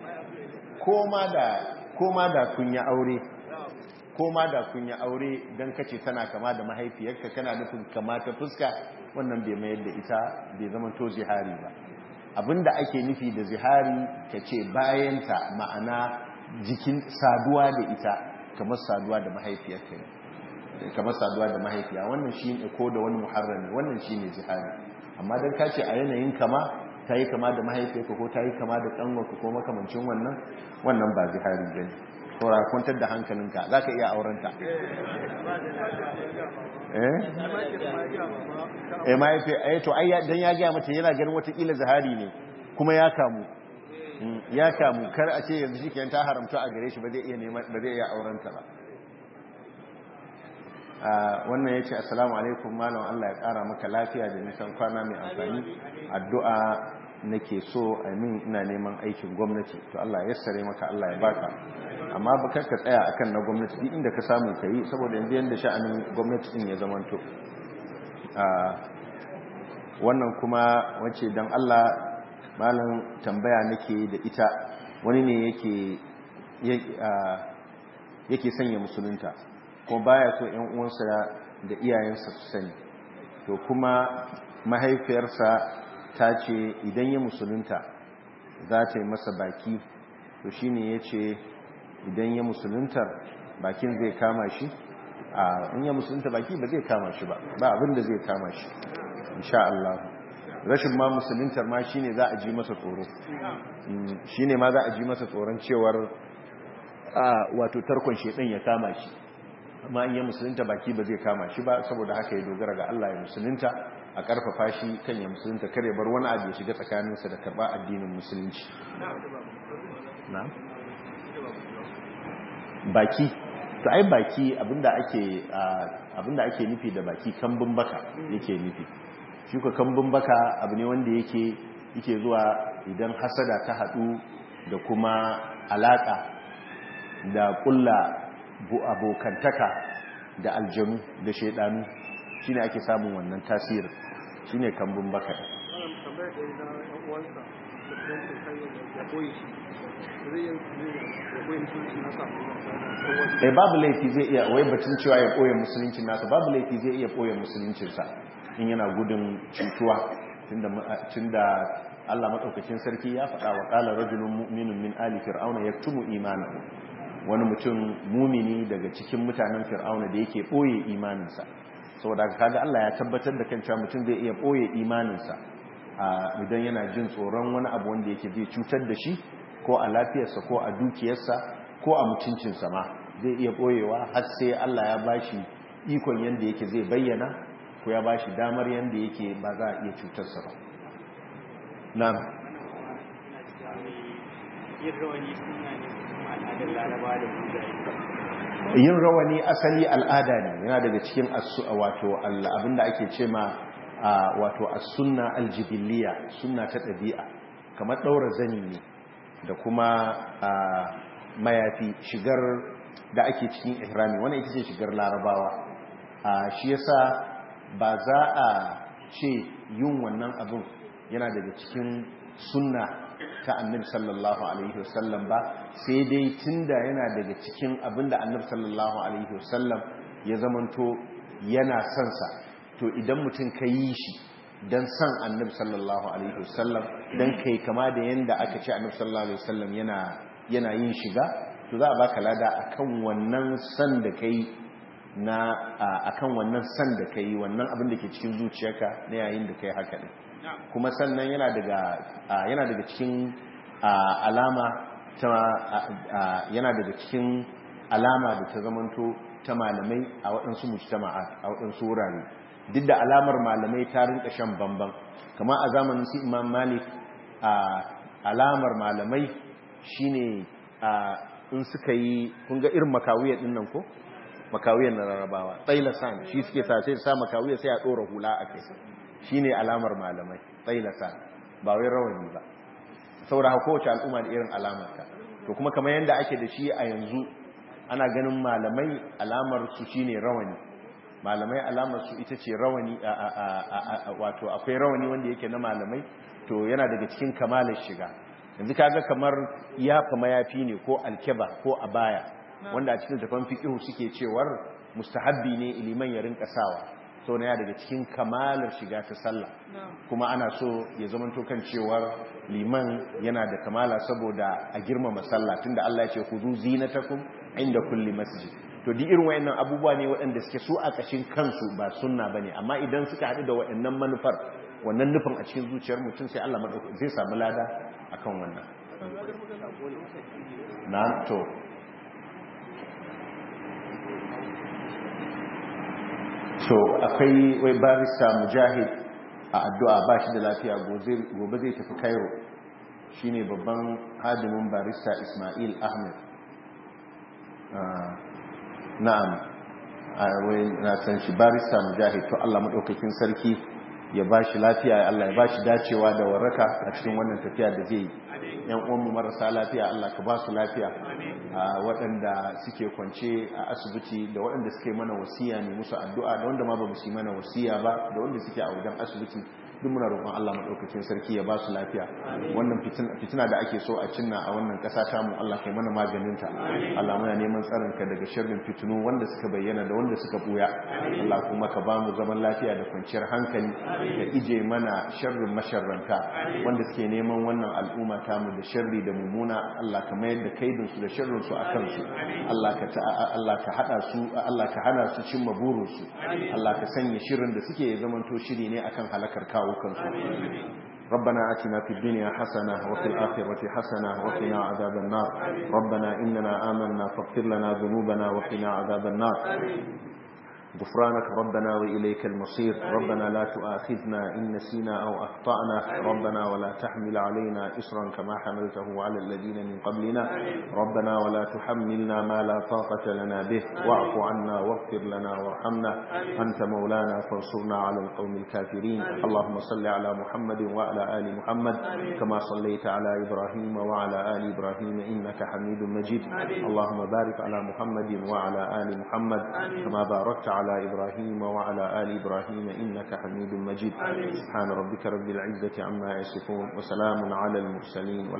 koma da kun yi aure koma da kun yi aure don kace tana kama da mahaifiyarka kana nufin kama ta fuska wannan bai mayar da ita bai zama to zihari ba abinda ake nufi da zihari ka ce bayanta ma'ana jikin saduwa da ita kamar saduwa da mahaifiyarka ne kamar saduwa da mahaifiya wannan shi ne ko da wani muharrami wannan shi ne zihari amma don ka ce a yanayin kama ta yi kama da mahaifiyarka ko ta yi kama da ƙanwarka ko makamancin wannan wannan ba zihari ba ne saura kwantar da hankalinka za ka iya aurenta eh mahaifi eh to ai dan ya gaya mata yana ganin watakila zahari ne kuma ya kamu ya kamu kar a ce yanzu shikenan ta haramta a gare shi ba zai iya neman ba zai iya aurenta ba wannan yace assalamu alaikum malam Allah ya kara maka lafiya da nisan kwana mai amfani addu'a nake so amin ina neman aikin gwamnati to Allah ya yassare maka Allah ya baka amma ba ka tsaya akan na gwamnati duk inda ka samu ka yi saboda yanzu yanda sha'anin gwamnati din ya zamanto wannan kuma wace dan Allah malam tambaya nake da ita wani ne yake yake sanya musulunta ko baya so ƴan uwansa da iyayensa su sani to kuma mahaifiyarsa ta ce idan ya musulunta za ta yi masa baki to shi ne ya ce idan ya musuluntar bakin zai kama shi a in ya musulunta baki ba zai kama shi ba ba abin da zai kama shi insha Allah rashin ma musuluntar ma shine za a ji masa tsoro shine ma za a ji masa tsoron cewar wato tarkon shedan ya kama shi amma in ya musulunta baki ba zai kama shi ba saboda haka ya dogara ga Allah ya musulunta a karfafa shi kan ya musulunta kare bar wani abu ya shiga tsakaninsa da karba addinin musulunci baki to ai baki abinda ake abinda ake nufi da baki kambun baka yake nufi shi ko kambun baka abu ne wanda yake yake zuwa idan hasada ta hadu da kuma alaka da kulla abokantaka da aljanu da shaidanu shine ake samun wannan tasirin shine kambun baka eh babu laifi zai iya wai batun cewa ya koya musuluncin nasa babu laifi zai iya koya musuluncinsa in yana gudun cutuwa tunda Allah madaukakin sarki ya faɗa wa qala rajulun mu'minun min ali fir'auna yaktumu imanahu wani mutum mumini daga cikin mutanen fir'auna da yake boye imaninsa saboda kaga Allah ya tabbatar da kan cewa mutum zai iya boye imaninsa idan yana jin tsoron wani abu wanda yake zai cutar da shi ko a lafiyarsa ko a dukiyarsa ko a mutuncinsa ma zai iya boyewa har sai Allah ya bashi ikon yanda yake zai bayyana ko ya bashi damar yanda yake ba za a iya cutarsa ba na'am yin rawani asali al'ada ne yana daga cikin wato abinda ake ce ma wato as-sunna al-jibiliya sunna ta ɗabi'a kamar ɗaura zani ne da kuma mayafi shigar da ake cikin ihrami wannan ita ce shigar larabawa shi yasa ba za a ce yin wannan abin yana daga cikin sunna ta annabi sallallahu alaihi wasallam ba sai dai tunda yana daga cikin abinda annabi sallallahu alaihi wasallam ya zamanto yana son sa to idan mutum ka yi shi dan san annabi sallallahu alaihi wasallam dan kai kama da yanda aka ce annabi sallallahu alaihi wasallam yana yana yin shiga to za a baka lada akan wannan san da kai na akan wannan san da kai wannan abin da ke cikin zuciyarka na yayin da kai haka din kuma sannan yana daga yana daga cikin alama ta yana daga cikin alama da ta zamanto ta malamai a waɗansu mujtama'at a waɗansu wurare duk da alamar malamai ta rinka shan bamban kamar a zamanin su imam malik alamar malamai shine in suka yi kun ga irin makawiyar din nan ko makawiyar na rarrabawa tsailasan shi suke sa sai sa makawiyar sai a ɗora hula a kai shi ne alamar malamai tsailasa ba wai rawani ba saboda kowace al'umma da irin alamarta to kuma kamar yadda ake da shi a yanzu ana ganin malamai alamar su shine rawani malamai alamar su ita ce rawani wato akwai rawani wanda yake na malamai to yana daga cikin kamalar shiga yanzu kaga kamar yafa mayafi ne ko alkeba ko abaya wanda a cikin tafan fiqhu suke cewar mustahabbi ne iliman ya rinka sawa so na daga cikin kamalar shiga ta sallah kuma ana so ya zama kan cewar liman yana da kamala saboda a girmama sallah tunda Allah ya ce khudhu zinatakum inda kulli masjid to di irin wayannan abubuwa ne waɗanda suke su a kashin kansu ba sunna bane amma idan suka haɗu da wayannan manufar wannan nufin a cikin zuciyar mutum sai Allah madauki zai samu lada akan wannan na to so akwai wai barista mujahid a addu'a ba shi da lafiya gobe zai tafi cairo shine babban hadimin barista ismail ahmed na'am wai na san shi barista mujahid to allah maɗaukakin sarki ya ba shi lafiya allah ya ba shi dacewa da waraka a cikin wannan tafiya da zai yi yan uwanmu marasa lafiya Allah ka ba su lafiya waɗanda suke kwance a asibiti da waɗanda suke mana wasiya ne musu addu'a da wanda ma ba su yi mana wasiya ba da wanda suke a wajen asibiti duk muna roƙon Allah madaukakin sarki ya ba su lafiya wannan fitina da ake so a cinna a wannan ƙasa ta mu Allah kai mana maganin ta Allah muna neman tsarin ka daga sharrin fitinu wanda suka bayyana da wanda suka buya Allah kuma ka ba mu zaman lafiya da kwanciyar hankali ka ije mana sharrin masharranta wanda suke neman wannan al'umma ta mu da sharri da mummuna Allah ka mayar da kaidin su da sharrin su akan su Allah ka Allah ka hada su Allah ka hana su cimma burin su Allah ka sanya shirin da suke zamanto shiri ne akan halakar kawo kansu ربنا آتنا في الدنيا حسنة وفي الآخرة حسنة وقنا عذاب النار ربنا إننا آمنا فاغفر لنا ذنوبنا وقنا عذاب النار غفرانك ربنا وإليك المصير ربنا لا تؤاخذنا إن نسينا أو أخطأنا ربنا ولا تحمل علينا إسرا كما حملته على الذين من قبلنا ربنا ولا تحملنا ما لا طاقة لنا به واعف عنا واغفر لنا وارحمنا أنت مولانا فانصرنا على القوم الكافرين اللهم صل على محمد وعلى آل محمد كما صليت على إبراهيم وعلى آل إبراهيم إنك حميد مجيد اللهم بارك على محمد وعلى آل محمد كما باركت على على إبراهيم وعلى آل إبراهيم إنك حميد مجيد سبحان ربك رب العزة عما يصفون وسلام على المرسلين